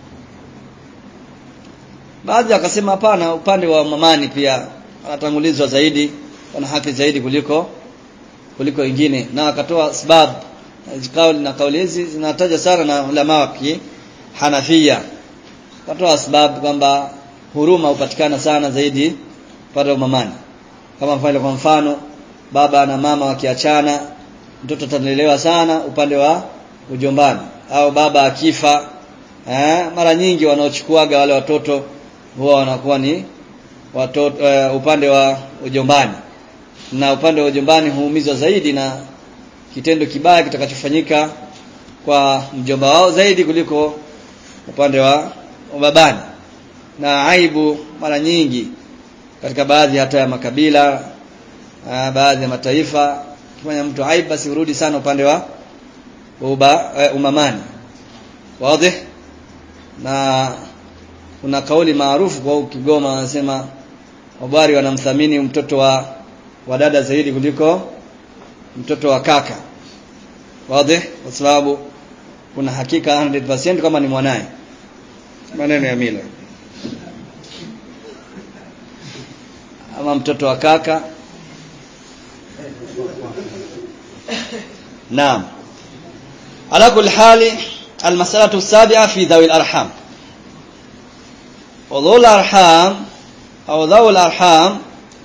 baadhi wakasema hapana upande wa mamani pia wanatangulizwa zaidi wana haki zaidi kuliko kuliko wengine na wakatoa sababu kauli na kauli hizi zinataja sana na ulama wa Hanafia wakatoa sababu kwamba huruma hupatikana sana zaidi pale wa mamani kama vile kwa mfano baba na mama wakiachana mtoto atalelewa sana upande wa ujombani au baba akifa eh, mara nyingi wanaochukuaga wale watoto huwa wanakuwa ni watoto uh, upande wa ujombani na upande wa ujombani huumizwa zaidi na kitendo kibaya kitakachofanyika kwa mjomba wao zaidi kuliko upande wa babani na aibu mara nyingi katika baadhi hata ya makabila uh, baadhi ya mataifa kifanya mtu aibu basi urudi sana upande wa uba, uh, umamani wazi na kuna kauli maarufu kwa Kigoma wanasema wabari wanamthamini mtoto wa wa dada zaidi kuliko mtoto wa kaka wazi kwa sababu kuna hakika 100% kama ni mwanaye maneno ya mila ama mtoto wa kaka naam ala kulli hali المسألة السابعة في ذوي الأرحام وذو الأرحام أو ذوي الأرحام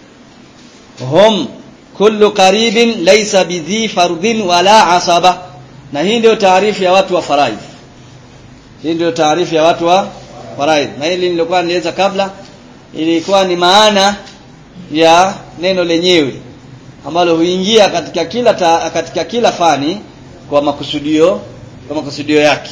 هم كل قريب ليس بذي فرض ولا عصبة na hii ndio taarifu ya watu wa faraidh hii ndio taarifu ya watu wa faraidh na hili nilikuwa nieleza kabla ilikuwa ni maana ya neno lenyewe ambalo huingia katika kila ta, katika kila fani kwa makusudio kwa makusudio yake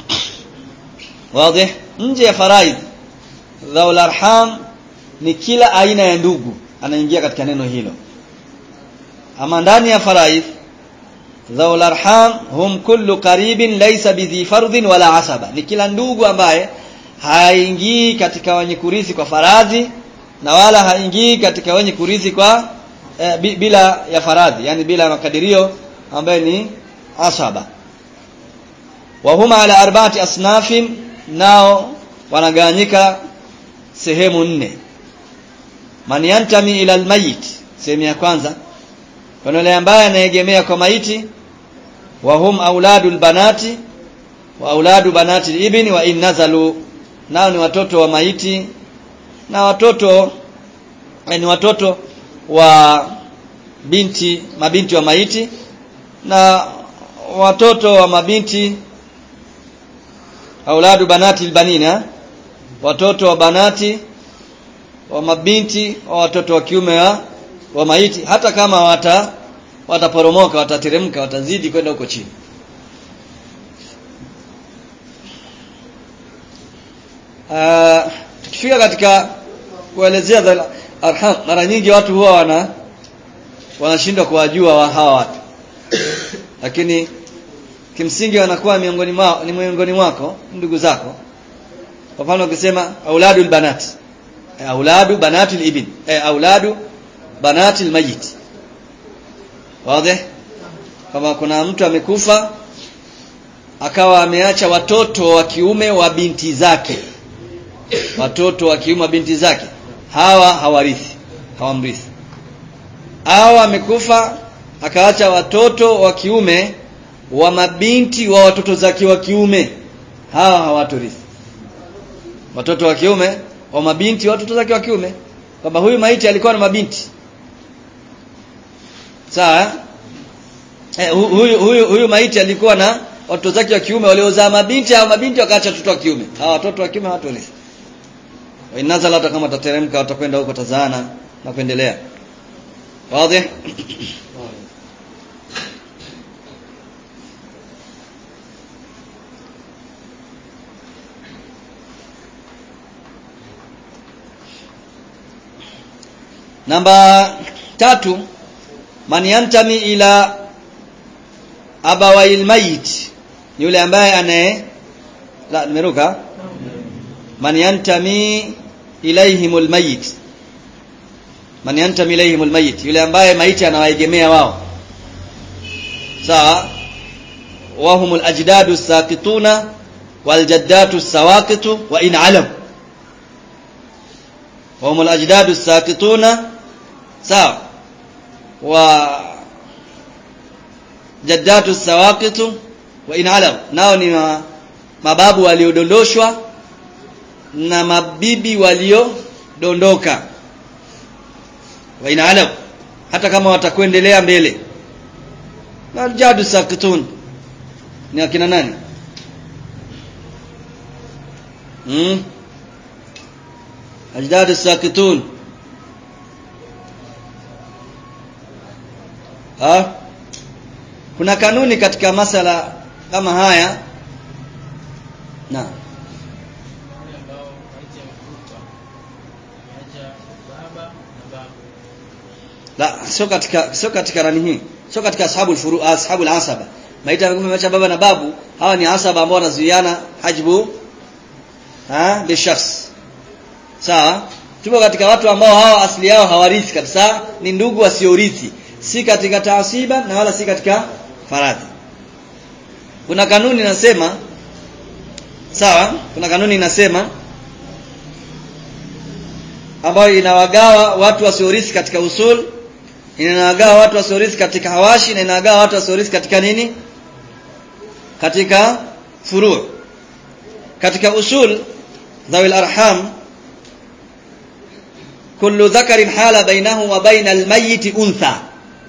wazi nje ya faraidh dhaul arham ni kila aina ya ndugu anaingia katika neno hilo ama ndani ya faraidh dhaul arham hum kullu qaribin laysa bidhi fardhin wala asaba ni kila ndugu ambaye haingii katika wenye kurithi kwa faradhi na wala haingii katika wenye kurithi kwa eh, bila ya faradhi yani bila makadirio ambaye ni asaba wa huma ala arba'ati asnafin nao wanagawanyika sehemu nne man yantami ila almayit sehemu ya kwanza kuna yule ambaye anaegemea kwa maiti wa hum auladul banati wa auladu banati ibni wa in nazalu nao ni watoto wa maiti na watoto ni watoto wa binti mabinti wa maiti na watoto wa mabinti auladu banati albanina watoto wa banati wa mabinti wa watoto wa kiume wa, wa maiti hata kama wata wataporomoka watateremka watazidi kwenda huko chini uh, tukifika katika kuelezea dhal arham mara nyingi watu huwa wana wanashindwa kuwajua wa hawa watu lakini kimsingi wanakuwa miongoni mwao ni miongoni mwako ndugu zako kwa mfano ukisema auladul banat e, auladu banatul ibn e, auladu banatil mayit wazi kama kuna mtu amekufa akawa ameacha watoto wa kiume wa binti zake watoto wa kiume wa binti zake hawa hawarithi hawamrithi au amekufa akaacha watoto wa kiume wa mabinti wa watoto zake wa kiume hawa hawatorithi watoto wa kiume wa mabinti wa watoto zake wa kiume kwamba huyu maiti alikuwa na mabinti sawa eh, huyu, huyu, huyu maiti alikuwa na watoto zake wa kiume waliozaa mabinti au mabinti wakaacha watoto wa kiume hawa watoto wa kiume hawatorithi inazala hata kama tateremka watakwenda huko tazaana na kuendelea wazi namba tatu man yantami ila abawail mayit yule ambaye anaye la nimeruka man yantami ilaihimul mayit man yantami ilaihimul mayit yule ambaye maiti anawaegemea wao sawa wahumul ajdadu saqituna wal jaddatu sawaqitu wa in alam wahumul ajdadu saqituna sawa wa jaddatu sawaqitu wa in alam nao ni mababu waliodondoshwa na mabibi waliodondoka wa in alam hata kama watakuendelea mbele na jadu sakitun ni akina nani hmm? ajdadu sakitun ha? kuna kanuni katika masala kama haya na la sio katika sio katika nani hii sio katika ashabul furu ashabul asaba maiti ameacha baba na babu hawa ni asaba ambao wanazuiana hajbu ha bi shakhs sawa tupo katika watu ambao hawa asili yao hawarithi kabisa ni ndugu wasiorithi si katika taasiba na wala si katika faradhi kuna kanuni inasema sawa kuna kanuni inasema ambayo inawagawa watu wasiorithi katika usul inawagawa watu wasiorithi katika hawashi na inawagawa watu wasiorithi katika nini katika furu katika usul dhawil arham kullu dhakarin hala bainahu wa baina almayyit untha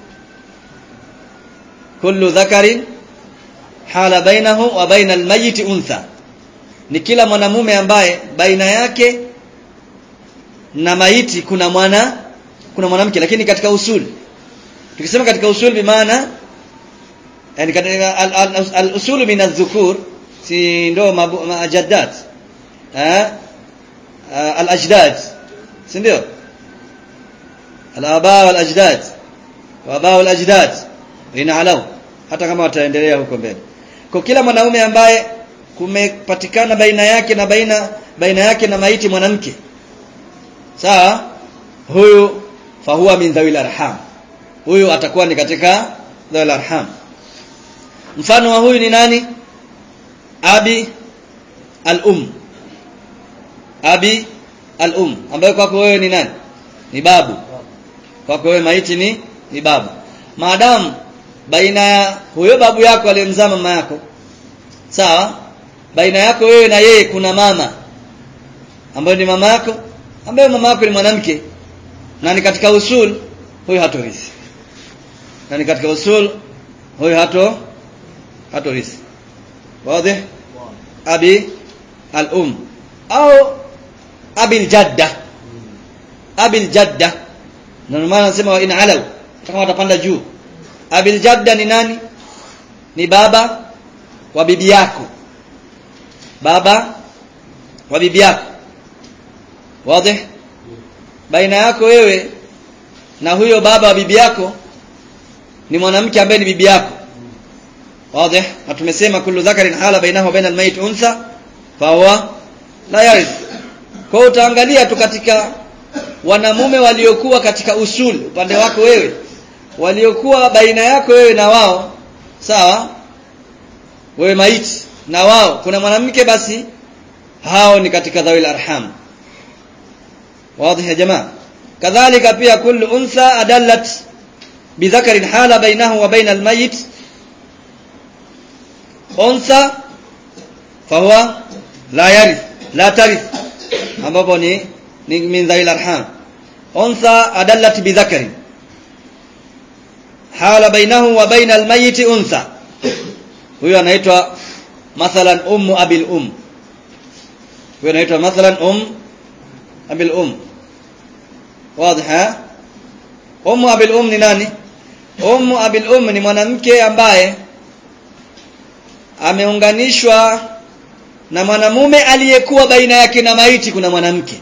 kullu dhakarin hala bainahu wa baina almayyit untha ni kila mwanamume ambaye baina yake na maiti kuna mwana kuna mwanamke lakini katika usul tukisema katika usul bi maana yani katika al-usul min adh-dhukur si ndo majaddat eh al-ajdad si ndio al-aba wal ajdad wa aba wal ajdad inaalau hata kama wataendelea huko mbele kwa kila mwanaume ambaye kumepatikana baina yake na baina baina yake na maiti mwanamke sawa huyu fahuwa min dhawil arham huyu atakuwa ni katika dhawil arham mfano wa huyu ni nani abi al-um abi al-um ambaye kwako wewe ni nani ni babu kwako wewe maiti ni ni babu maadamu baina ya huyo babu yako aliyemzaa mama yako sawa baina yako wewe na yeye kuna mama ambayo ni mama yako ambaye mama yako ni mwanamke na ni katika usul huyo hatorithi na ni katika usul huyo hato hatorithi wazi abi al-um au abi al-jadda abil jadda na ndio maana nasema wa in alau kama watapanda juu abil jadda ni nani ni baba wa bibi yako baba wa bibi yako wazi baina yako wewe na huyo baba wa bibi yako ni mwanamke ambaye ni bibi yako wazi na tumesema kullu dhakarin hala bainahu wa baina almayit unsa fa huwa la yarith kwa hiyo utaangalia tu katika wanamume waliokuwa katika usul upande wako wewe waliokuwa baina yako wewe na wao sawa wewe maiti na wao kuna mwanamke basi hao ni katika dhawil arham wazi ya jamaa kadhalika pia kullu untha adallat bidhakarin hala bainahu wa baina almayit untha fahuwa la yarith la tarith ambapo ni ni min dhawil arham untha adallat bidhakarin hala bainahu wa baina almayit untha huyo anaitwa mathalan ummu abil um huyo anaitwa mathalan um abil um wazi ha ummu abil um ni nani ummu abil um ni mwanamke ambaye ameunganishwa na mwanamume aliyekuwa baina yake na maiti kuna mwanamke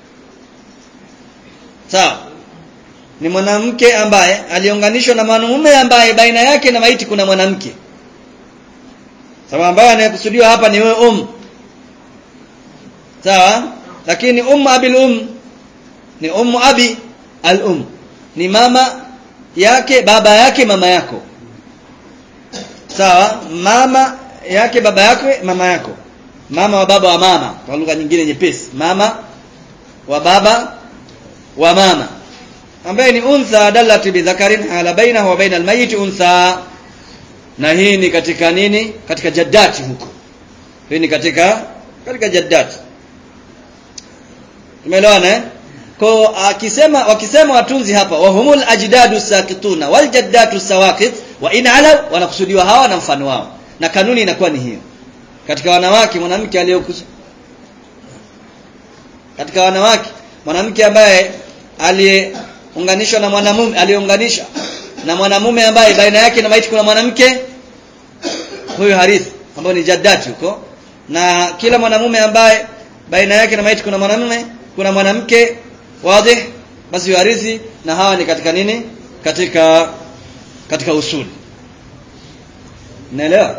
sawa ni mwanamke ambaye aliunganishwa na mwanamume ambaye baina yake na maiti kuna mwanamke sababu ambaye anayekusudiwa hapa ni wewe um sawa lakini ummu abil um ni ummu abi al um ni mama yake baba yake mama yako sawa mama yake baba yake mama yako mama wa baba wa mama kwa lugha nyingine nyepesi mama wa baba wa mama ambaye ni untha dallat bi dhakarin ala bainahu wa baina almayit untha na hii ni katika nini katika jaddati huko hii ni katika katika jaddati tumeelewana eh kwa akisema wakisema watunzi hapa wahumul ajdadu sakituna wal jaddatu sawaqit wa in ala wanakusudiwa hawa na mfano wao na kanuni inakuwa ni hiyo katika wanawake mwanamke aliyokusu katika wanawake mwanamke ambaye aliyeunganishwa na mwanamume aliyeunganisha na mwanamume ambaye baina yake na maiti kuna mwanamke huyo harithi ambayo ni jaddati huko na kila mwanamume ambaye baina yake na maiti kuna mwanamume kuna mwanamke wazi basi huyo harithi na hawa ni katika nini katika katika usuli naelewa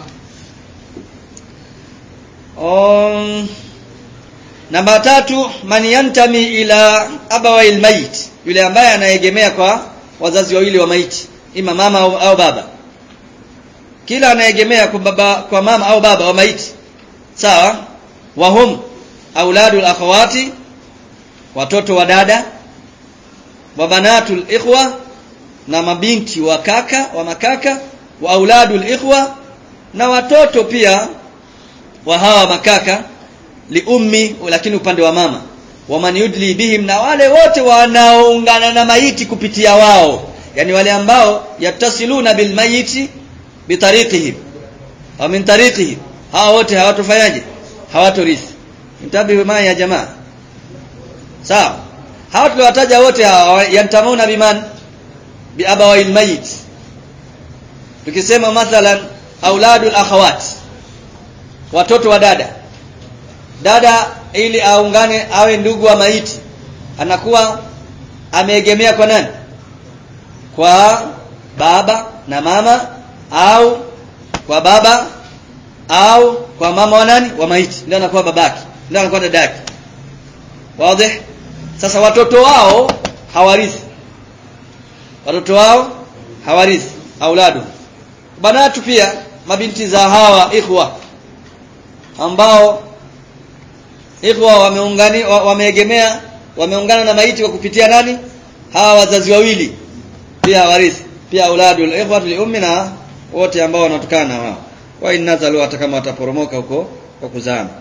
um, namba tatu man yantami ila abawai almayit yule ambaye anaegemea kwa wazazi wawili wa maiti ima mama au, au baba kila anaegemea kwa baba kwa mama au baba wa maiti sawa wahum auladul akhawati watoto wa dada wa banatul ikhwa na mabinti wa kaka wa makaka wa auladul ikhwa na watoto pia wa hawa makaka liummi lakini upande wa mama waman yudli bihim na wale wote wanaoungana na maiti kupitia wao yani wale ambao yatasiluna bil mayiti bitariqihim au min tariqihim hawa wote hawatofanyaje hawatorithi mtabi ma ya jamaa sawa hawa tuliwataja wote hawa yantamuna biman bi abawai mayit tukisema mathalan auladul akhawat watoto wa dada dada ili aungane awe ndugu wa maiti anakuwa ameegemea kwa nani kwa baba na mama au kwa baba au kwa mama wa nani wa maiti ndio anakuwa babaki ndio anakuwa dadaki wazi sasa watoto wao hawarithi watoto wao hawarithi auladu banatu pia mabinti za hawa ikhwa ambao ikhwa wameungani wameegemea wameungana na maiti kwa kupitia nani hawa wazazi wawili pia warithi pia auladul ikhwa li ummi na wote ambao wanatokana na wao wa inazalu hata kama wataporomoka huko kwa kuzama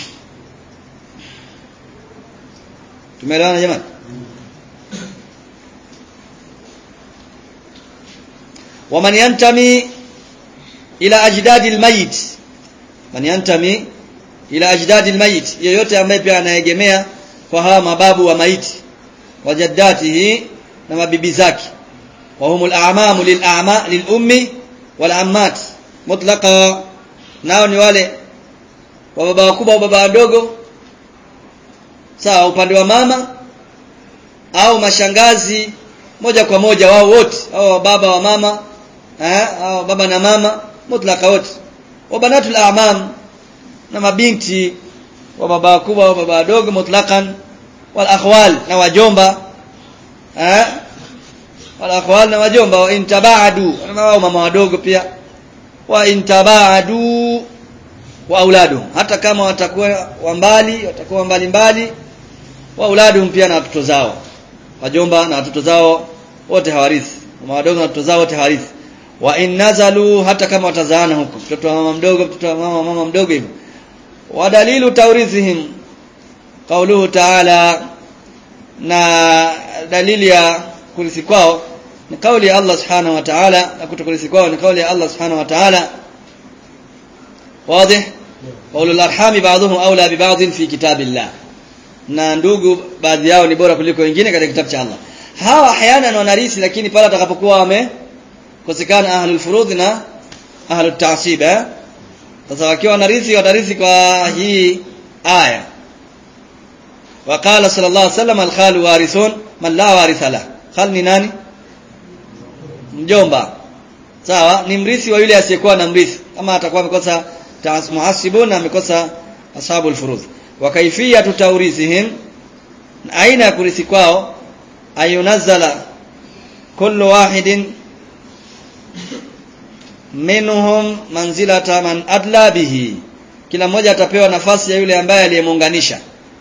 tumeelewana jamani waman yantami ila ajdadi almayit man yantami ila ajdadi almayit yeyote ambaye pia anaegemea kwa hawa mababu wa maiti wa jaddatihi na mabibi zake wa humul a'mamu lil a'ma lil ummi wal ammat mutlaqa nao ni wale wa baba wakubwa au baba wadogo sawa upande wa mama au mashangazi moja kwa moja wao wote au baba wa mama eh au baba na mama mutlaka wote wa banatul a'mam na mabinti wa baba wakubwa au baba wadogo mutlaqan wal akhwal na wajomba eh wal akhwal na wajomba wa intabadu na wao mama wadogo pia wa intabadu wa auladu hata kama watakuwa wa mbali watakuwa mbali mbali wa auladu pia na watoto zao wajomba na watoto zao wote hawarithi mama wadogo na watoto zao wote hawarithi wa in nazalu hata kama watazaana huko mtoto wa mama mdogo mtoto wa mama mama mdogo hivyo wa dalilu tawrithihim qauluhu ta'ala na dalili ya kurithi kwao ni kauli ya Allah subhanahu wa ta'ala na kutokulisi kwao ni kauli ya Allah subhanahu wa ta'ala wazi qaulul arhami ba'dhum awla bi ba'd fi kitabillah na ndugu baadhi yao ni bora kuliko wengine katika kitabu cha Allah hawa hayana wanarisi lakini pale atakapokuwa wamekosekana ahlul furudh na ahlut ta'sib eh sasa wakiwa wanarithi watarithi kwa hii aya وقال صلى الله عليه وسلم الخال وارثون من لا وارث له خال ni nani mjomba sawa ni mrithi wa yule asiyekuwa na mrithi kama atakuwa amekosa muhasibun na amekosa ashabul furudh wa kaifiyatu tawrithihim aina ya kurithi kwao ayunazzala kullu wahidin minhum manzilata man adla bihi kila mmoja atapewa nafasi ya yule ambaye aliyemuunganisha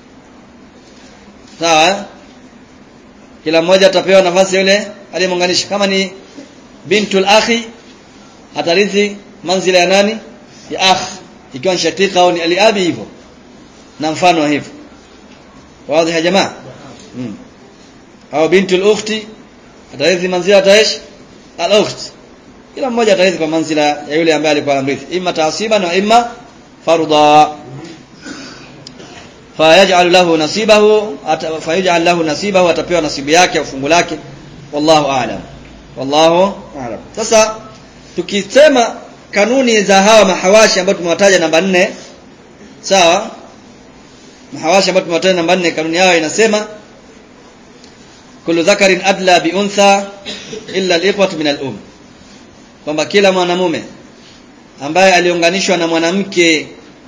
sawa kila mmoja atapewa nafasi ya yule aliyemuunganisha kama ni bintul akhi atarithi manzila ya nani ya akh ikiwa ni shatika au ni aliabi hivyo na mfano wa hivyo wazi ya jamaa hmm. au bintul ukhti atarithi manzila taish al ukht kila mmoja atarithi kwa manzila ya yule ambaye alikuwa anamrithi imma taasiba na imma farda fayaj'al lahu nasibahu fayaj'al lahu nasibahu atapewa nasibu yake au fungu lake wallahu a'lam wallahu a'lam sasa tukisema kanuni za hawa mahawashi ambao tumewataja namba nne sawa mahawashi ambao tumewataja namba nne kanuni yao inasema kullu dhakarin adla bi untha illa al-ikhwatu min al-um kwamba kila mwanamume ambaye aliunganishwa na mwanamke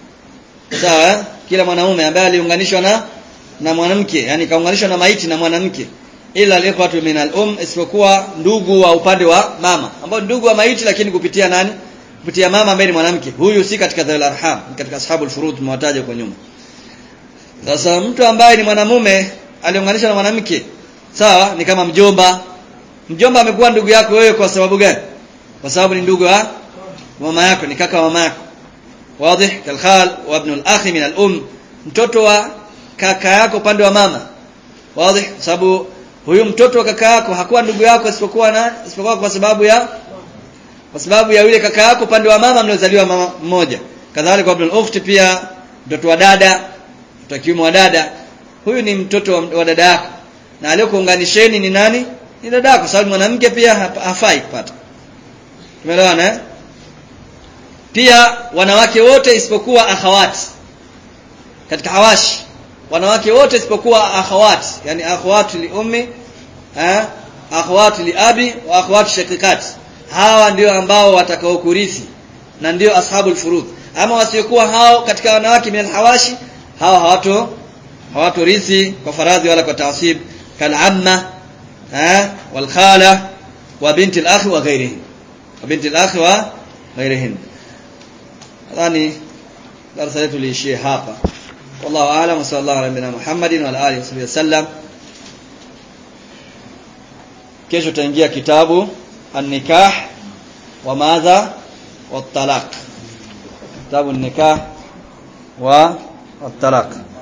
sawa kila mwanamume ambaye aliunganishwa na na mwanamke yani kaunganishwa na maiti na mwanamke ila al-ikhwatu min al-um isipokuwa ndugu wa upande wa mama ambao ndugu wa maiti lakini kupitia nani kupitia mama ambaye ni mwanamke huyu si katika dhal arham katika ashabul furud tumewataja kwa nyuma sasa mtu ambaye ni mwanamume aliunganishwa na mwanamke sawa ni kama mjomba mjomba amekuwa ndugu yako wewe kwa sababu gani kwa sababu ni ndugu wa mama yako ni kaka wa mama yako wazi kalkhal wa ibn al-akhi min al-um mtoto wa kaka yako upande wa mama wazi sababu huyu mtoto wa kaka yako hakuwa ndugu yako isipokuwa na isipokuwa kwa sababu ya kwa sababu ya yule kaka yako upande wa mama mliozaliwa mama mmoja kadhalika ibn al-ukhti pia mtoto wa dada mtoto kiume wa dada huyu ni mtoto wa, wa dada yako na aliyokuunganisheni ni nani ni dada yako sababu mwanamke pia hafai kupata tumeelewana eh pia wanawake wote isipokuwa akhawati katika hawashi wanawake wote isipokuwa akhawati yani akhawati li ummi eh akhawati li abi wa akhawati shaqiqat hawa ndio ambao watakao kurithi na ndio ashabul furud ama wasiokuwa hao katika wanawake min hawashi hawa hawato hawato rithi kwa faradhi wala kwa taasib kal amma eh wal khala wa binti al akhi wa ghairihi wa binti al akhi wa ghairihin nadhani darasa letu liishie hapa wallahu aalam wa sallallahu ala nabina muhammadin wa ala alihi wa sallam kesho tutaingia kitabu an-nikah wa madha wa talaq kitabu an-nikah wa at-talaq